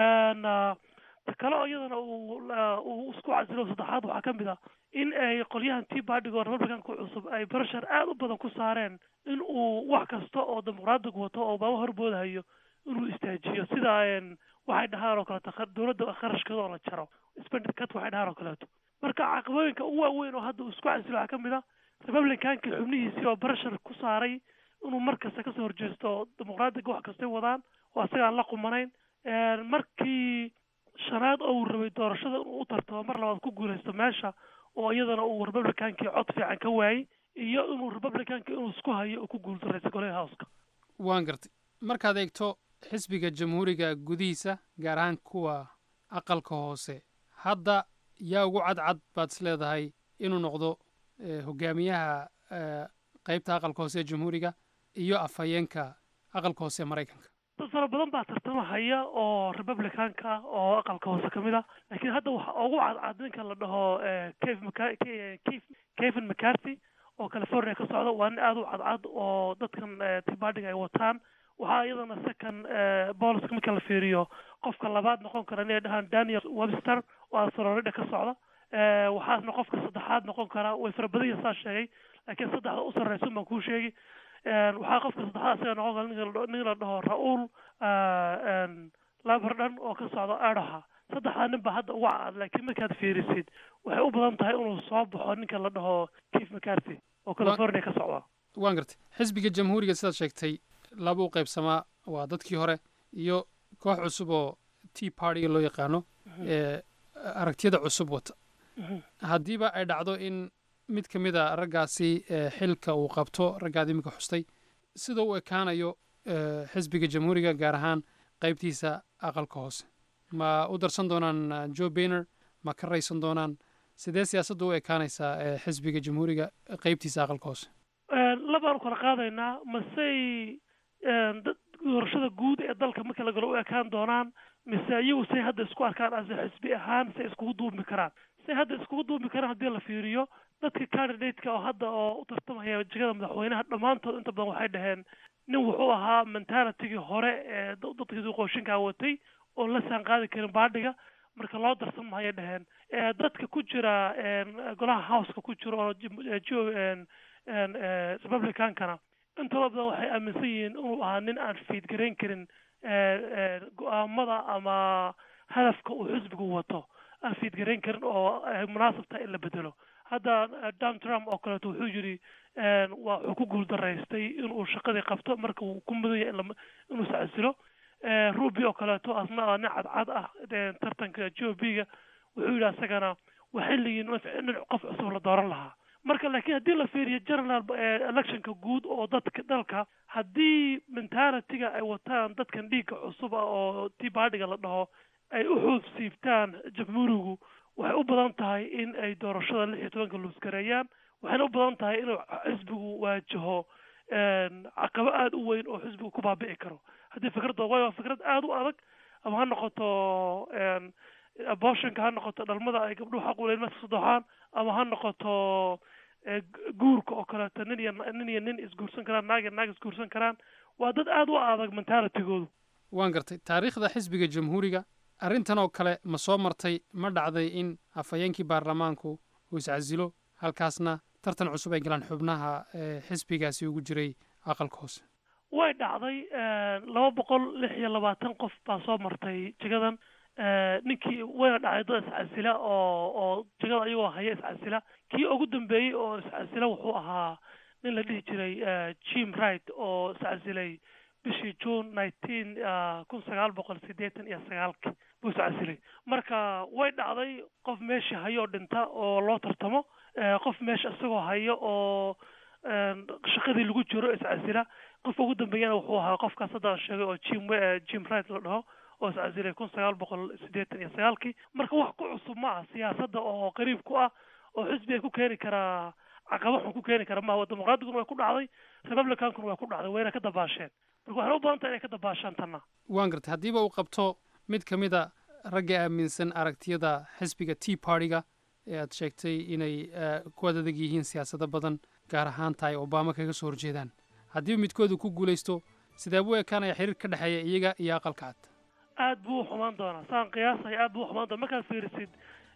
ta kale oo iyadana uu isku casilo saddexaad waxaa ka mid ah in ay qolyahan tea partyga oo republicanka cusub ay barashar aada u badan ku saareen in uu wax kasta oo dimuqraadigu wato oo obama horboodahayo inuu istaajiyo sida waxay dhahaan oo kaleeto dowladda kharashkeeda oo la jaro spending cut waxay dhahaan oo kaleeto marka caqabooyinka ugu waaweyn oo hadda uu isku casilo waxaa ka mid ah republicankii xubnihiisii oo barashar ku saaray inuu mar kasta kasoo horjeesto dimuqraadiga wax kastay wadaan oo asaga aan la qumanayn markii shanaad oo uu rabay doorashada inuu u tartamo mar labaad ku guulaysto meesha oo iyadana uu republicankii cod fiican ka waayey iyo inuu republicanka inuu isku hayo oo ku guuldaraysa golaha houska waan gartay markaad eegto xisbiga jamhuuriga gudihiisa gaar ahaan kuwa aqalka hoose hadda yaa ugu cadcad baad is leedahay inuu noqdo eh, hogaamiyaha eh, qaybta aqalka hoose ee jamhuuriga iyo afhayeenka aqalka hoose ee maraykanka dad fara badan baa tartama haya oo republicanka ah oo aqalka hoose ka mid ah laakiin hadda waxa ugu cadcad ninka la dhaho eh, Kev Mca- Ke- Kev- kevin mccarthy oo california ka socda waa nin aada u cadcad oo dadkan eh, tea party ay wataan waxaa iyadana second eh, poliska marka la fiiriyo qofka labaad noqon kara inay dhahaan daniel webster oo florida ka socda Eh, waxaasna qofka saddexaad noqon kara way fara badan yihiin saa sheegay laakiin saddexda u sarreysa baan kuu sheegi Eh, waxaa qofka saddexaad isaga noqon kara ninka la dhaho- nin la dhaho ra-uul labardhan oo ka socda edaha saddexdaa nin baa hadda ugu cadcad laakiin markaad fiirisid waxay u badan tahay inuu soo baxo ninka la dhaho keith mccarthy oo california ka socda waan gartay xisbiga jamhuuriga sidaad sheegtay laba u qaybsamaa waa dadkii hore iyo koox cusub oo tea partyga loo yaqaano ee aragtiyada cusub wata haddiiba ay dhacdo in mid ka mid a raggaasi eh, xilka uu qabto raggaad iminka xustay sida u ekaanayo eh, xisbiga jamhuuriga gaar ahaan qaybtiisa aqalka hoose ma u darsan doonaan eh, joe bainer ma ka raysan doonaan sidee siyaasaddu u ekaanaysaa eh, xisbiga jamhuuriga qaybtiisa aqalka hoose labaan kala qaadaynaa masey dad doorashada guud ee dalka marka la galo u ekaan doonaan mise iyagu say hadda isku arkaan ase xisbi ahaan say iskugu duubmi karaan say hadda iskugu duubmi karaan haddii la fiiriyo dadka candidateka oo hadda oo u tartamaya jegada madaxweynaha dhammaantood inta badan waxay dhaheen nin wuxuu ahaa mentalitigii hore ee da- dadkii qooshinkaa watay oo la saan qaadi karin baadhiga marka loo darsan mahayay dhaheen Eh, dadka ku jira en, golaha houseka ku jira oo jim- eh, jo en- en, eh, republicankana intooda badan waxay aaminsan yihiin inuu ahaa nin aan fiidgarayn karin eh, eh, go-aamada ama hadafka uu xisbigu wato aan fiidgarayn karin oo ay munaasab tahay in la bedelo hadda eh, donald trump oo kaleeto wuxuu yidhi en, waa wuxuu ku guuldaraystay inuu shaqadii qabto marka uu ku mudan yahay in la- inuu iscasilo Eh, ruby oo kaleeto asna oo nin cadcad ah eh, tartanka joe b-ga wuxuu yidhi asagana waa xilligii nin nin qof cusub la dooran lahaa marka laakiin haddii la fiiriyo general eh, electionka guud oo dadka dalka haddii mentalitiga ay wataan dadkan dhiigga cusub ah oo tea partyga la dhaho ay u xuub siibtaan jamhuurigu waxay u badan tahay in ay doorashada lix iyo tobanka luuskareeyaan waxayna u badan tahay inuu xisbigu waajaho en, caqabo aada u weyn oo xisbigu ku baabi'i karo haddii fikradooda waayo waa fikrad aada u adag ama ha noqoto en, abortionka ha noqoto dhalmada ay gabdhuhu xaq u leeyihin marka saddexaan ama ha noqoto eh, gu- guurka oo kaleeto nin iyo nin iyo nin isguursan karaan naag iyo naag isguursan karaan waa dad aada u adag mentalitigoodu waan gartay taariikhda xisbiga jamhuuriga arrintan oo kale ma soo martay ma dhacday in afhayeenkii baarlamaanku uu iscasilo halkaasna tartan cusub ay galaan xubnaha ee xisbigaasi ugu jiray aqalka hoose way dhacday laba boqol lix iyo labaatan qof baa soo martay jagadan Eh, ninkii wayna dhacay dad iscasila oo oo jagada ayagoo haya iscasila kii ugu dambeeyey oo iscasila wuxuu ahaa nin la dhihi jiray eh, jim wright oo iscasilay bishii june nineteen kun sagaal boqol siddeetan iyo sagaalki buu iscasilay marka way dhacday qof meeshii hayo oo dhinta oo loo tartamo Eh, qof meesha isagoo hayo oo en, shaqadii lagu jiro iscasila qofka ugu dambeeyana wuxuu ahaa qofkaas hadda aan sheegay oo jim eh, jim wright la dhaho oo iscasilay kun sagaal boqol siddeetan iyo sagaalkii marka wax ku cusub ma aha siyaasadda oo qariib ku ah oo xisbi ay ku keeni karaa caqabo xun ku keeni kara maaha dimuqraadiguna way ku dhacday republicankuna way ku dhacday wayna ka dabaasheen marka waxay u badan tahay inay ka dabaashaan tanna waan gartay haddiiba uu qabto mid ka mid a ragga aaminsan aragtiyada xisbiga tea partyga ee aad sheegtay inay eh, ku adag yihiin siyaasado badan gaar ahaan tahay obama kaga soo horjeedaan haddiiba midkoodu ku guulaysto sidee buu ekaanaya xiriir ka dhexeeya iyaga iyo aqalka cad aad buu u xumaan doonaa saan qiyaasaya aad buu u xumaan doonaa markaad fiirisid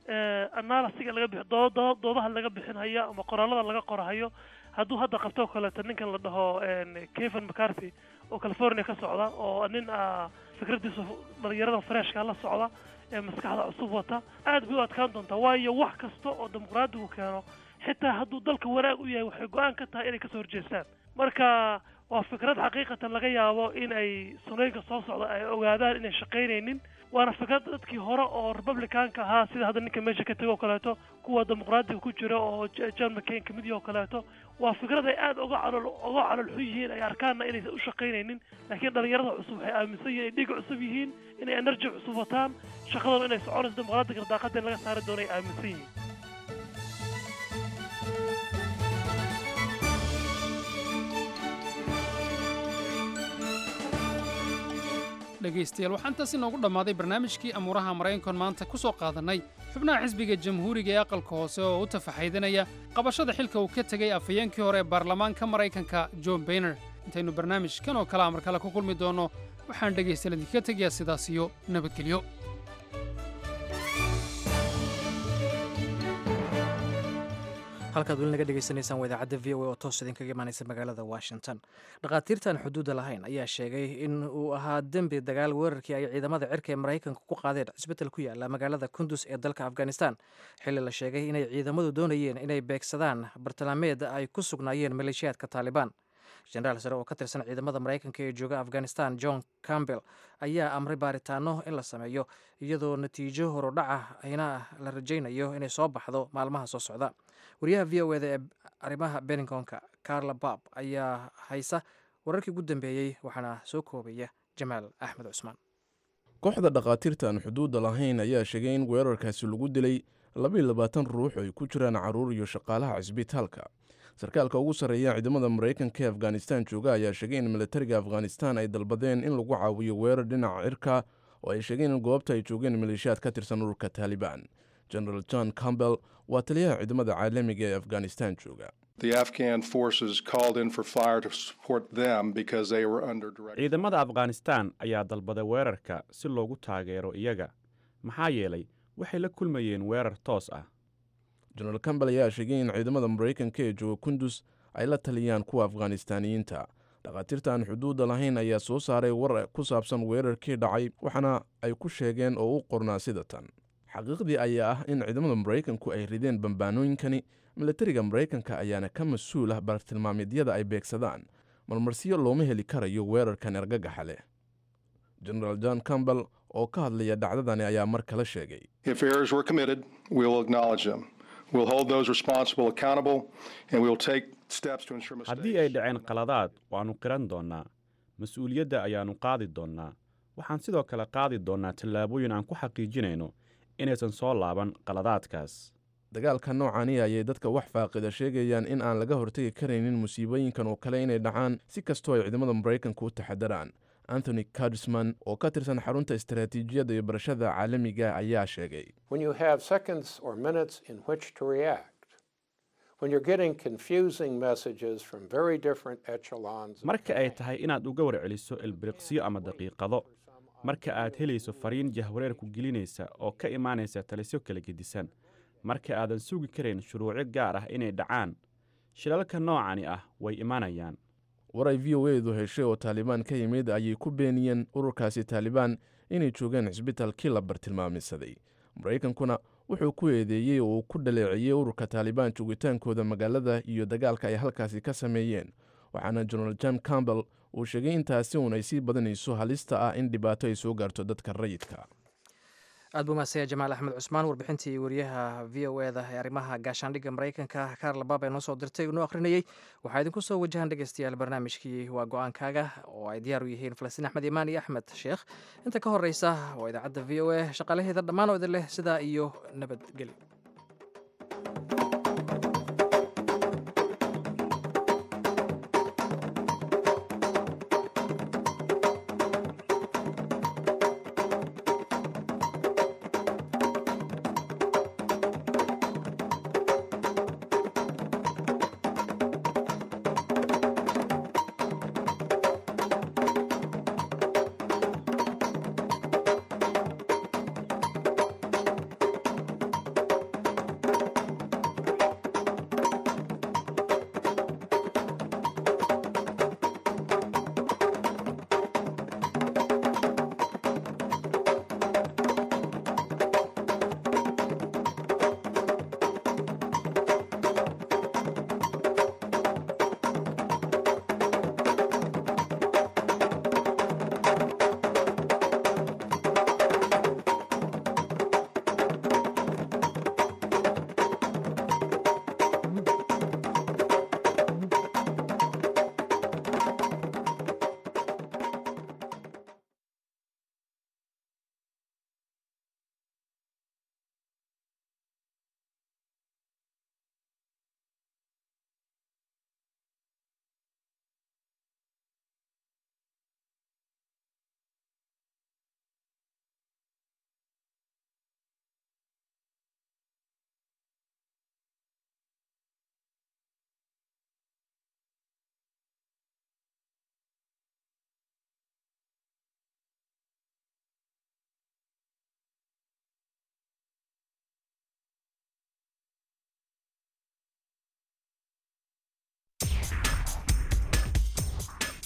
analysiga laga bixi doo- doo- doodaha laga bixinhayo ama qoraalada laga qorahayo hadduu hadda qabto oo kaleeto ninkan la dhaho en, kevin mccarthy oo california ka socda oo nin ah fikradiisa dhalinyarada freshka la socda ee maskaxda cusub wata aad bay u adkaan doontaa waayo wax kasta oo dimuqraadigu keeno xitaa hadduu dalka wanaag u yahay waxay go-aan ka tahay inay kasoo horjeestaan marka waa fikrad xaqiiqatan laga yaabo in ay sanooyinka soo socda ay ogaadaan inay shaqaynaynin waana fikrad dadkii hore oo republicanka ahaa sida hadda ninka meesha ka tegay oo kaleeto kuwa dimuqraadiga ku jira oo john mccain kamid yahi oo kaleeto waa fikrad ay aada uga calool uga calool xun yihiin ay arkaanna inaysan u shaqaynaynin laakiin dhalinyarada cusub waxay aaminsan yihiin inay dhiig cusub yihiin inay energy cusub wataan shaqadoona inay soconayso dimuqraadiga daaqada in laga saari doono ay aaminsan yihiin dhegaystayaal waxaa intaas inoogu dhammaaday barnaamijkii amuuraha maraykankan maanta ku soo qaadannay xubnaha xisbiga jamhuuriga ee aqalka hoose oo u tafaxaydanaya qabashada xilka uu ka tegey afhayeenkii hore ee baarlamaanka maraykanka john bayner intaynu barnaamijkan oo kale amar kale ku kulmi doonno waxaan dhegaystayaal idinkaga tegayaa sidaas iyo nabadgelyo halkaad weli naga dhegaysanaysaan waa idaacadda v o a oo toos idinkaga imaanaysa magaalada washington dhakhaatiirtan xuduudda lahayn ayaa sheegay in uu ahaa dembi dagaal weerarkii ay ciidamada cirka ee maraykanka ku qaadeen cisbetel ku yaala magaalada kundus ee dalka afghanistan xilli la sheegay inay ciidamadu doonayeen inay beegsadaan bartilmaameed ay ku sugnaayeen maleeshiyaadka taalibaan jenaraal sare oo ka tirsan ciidamada maraykanka ee jooga afghanistan john campbell ayaa amray baaritaano in la sameeyo iyadoo natiijo horudhaca ayna la rajaynayo inay soo baxdo maalmaha soo socda wariyaha v o eda ee arrimaha benningtonka carla bab ayaa haysa wararkii ugu dambeeyey waxaana soo koobaya jamaal axmed cusmaan kooxda dhakhaatiirta aan xuduudda lahayn ayaa sheegay in weerarkaasi lagu dilay labaiyo labaatan ruux ay ku jiraan caruur iyo shaqaalaha cisbitaalka sarkaalka ugu sarreeya ciidamada maraykanka ee afghanistan jooga ayaa sheegay in militariga afghanistan ay dalbadeen in lagu caawiyo weerar dhinaca cirka oo ay sheegeen in goobta ay joogeen maleeshiyaad ka tirsan ururka taalibaan genaraal john campbell waa taliyaha ciidamada caalamiga ee afghanistan jooga ciidamada afghanistan ayaa dalbaday weerarka si loogu taageero iyaga maxaa yeelay waxay la kulmayeen weerar toos ah jenaraal campbell ayaa sheegay in ciidamada maraykanka ee jooga kundus ay la taliyaan kuwa afghanistaaniyiinta dhakhaatiirta aan xuduudda lahayn ayaa soo saaray war ku saabsan weerarkii dhacay waxaana ay ku sheegeen oo u qornaa sida tan xaqiiqdii ayaa ah in ciidamada maraykanku ay rideen bambaanooyinkani milatariga maraykanka ayaana ka mas-uul ah bartilmaameedyada ay beegsadaan marmarsiyo looma heli karayo weerarkan argagaxa leh genaraal john campbell oo ka hadlaya dhacdadani ayaa mar kale sheegay haddii ay dhaceen qaladaad waannu qiran doonnaa mas-uuliyadda ayaannu qaadi doonnaa waxaan sidoo kale qaadi doonnaa tallaabooyin aan ku xaqiijinayno inaysan soo laaban qaladaadkaas dagaalka noocani ayay dadka wax faaqida sheegayaan in aan laga hortegi karaynin musiibooyinkan oo kale inay dhacaan si kastoo ay ciidamada maraykanka u taxadaraan anthony cardisman oo ka tirsan xarunta istaraatiijiyadda iyo barashada caalamiga ayaa sheegay marka ay tahay inaad uga warceliso ilbiriqsiyo ama daqiiqado marka aad helayso fariin jahwareer ku gelinaysa oo ka imaanaysa talisyo kala gedisan marka aadan sugi karayn shuruucyo gaar ah inay dhacaan shilalka noocani ah way imanayaan war ay v o edu heshay oo taalibaan ka yimid ayay ku beeniyeen ururkaasi taalibaan inay joogeen cisbitaalkii la bartilmaamisaday maraykankuna wuxuu ku eedeeyey oo uu ku dhaleeciyey ururka taalibaan joogitaankooda magaalada iyo dagaalka ay halkaasi ka sameeyeen waxaana jenaraal john campbell uu sheegay intaasi uun ay sii badanayso halista ah in dhibaato ay soo gaarto dadka rayidka aad buu mahadsanyaa jamaal axmed cusmaan warbixintii wariyaha v o eda ee arrimaha gaashaandhigga maraykanka karla baab ee noo soo dirtay noo akhrinayey waxaa idinku soo wajahan dhegeystayaal barnaamijkii waa go-aankaaga oo ay diyaar u yihiin falastiin axmed imaan iyo axmed sheekh inta ka horeysa waa idaacadda v o a shaqaalaheeda dhammaan oo idin leh sidaa iyo nabadgelyo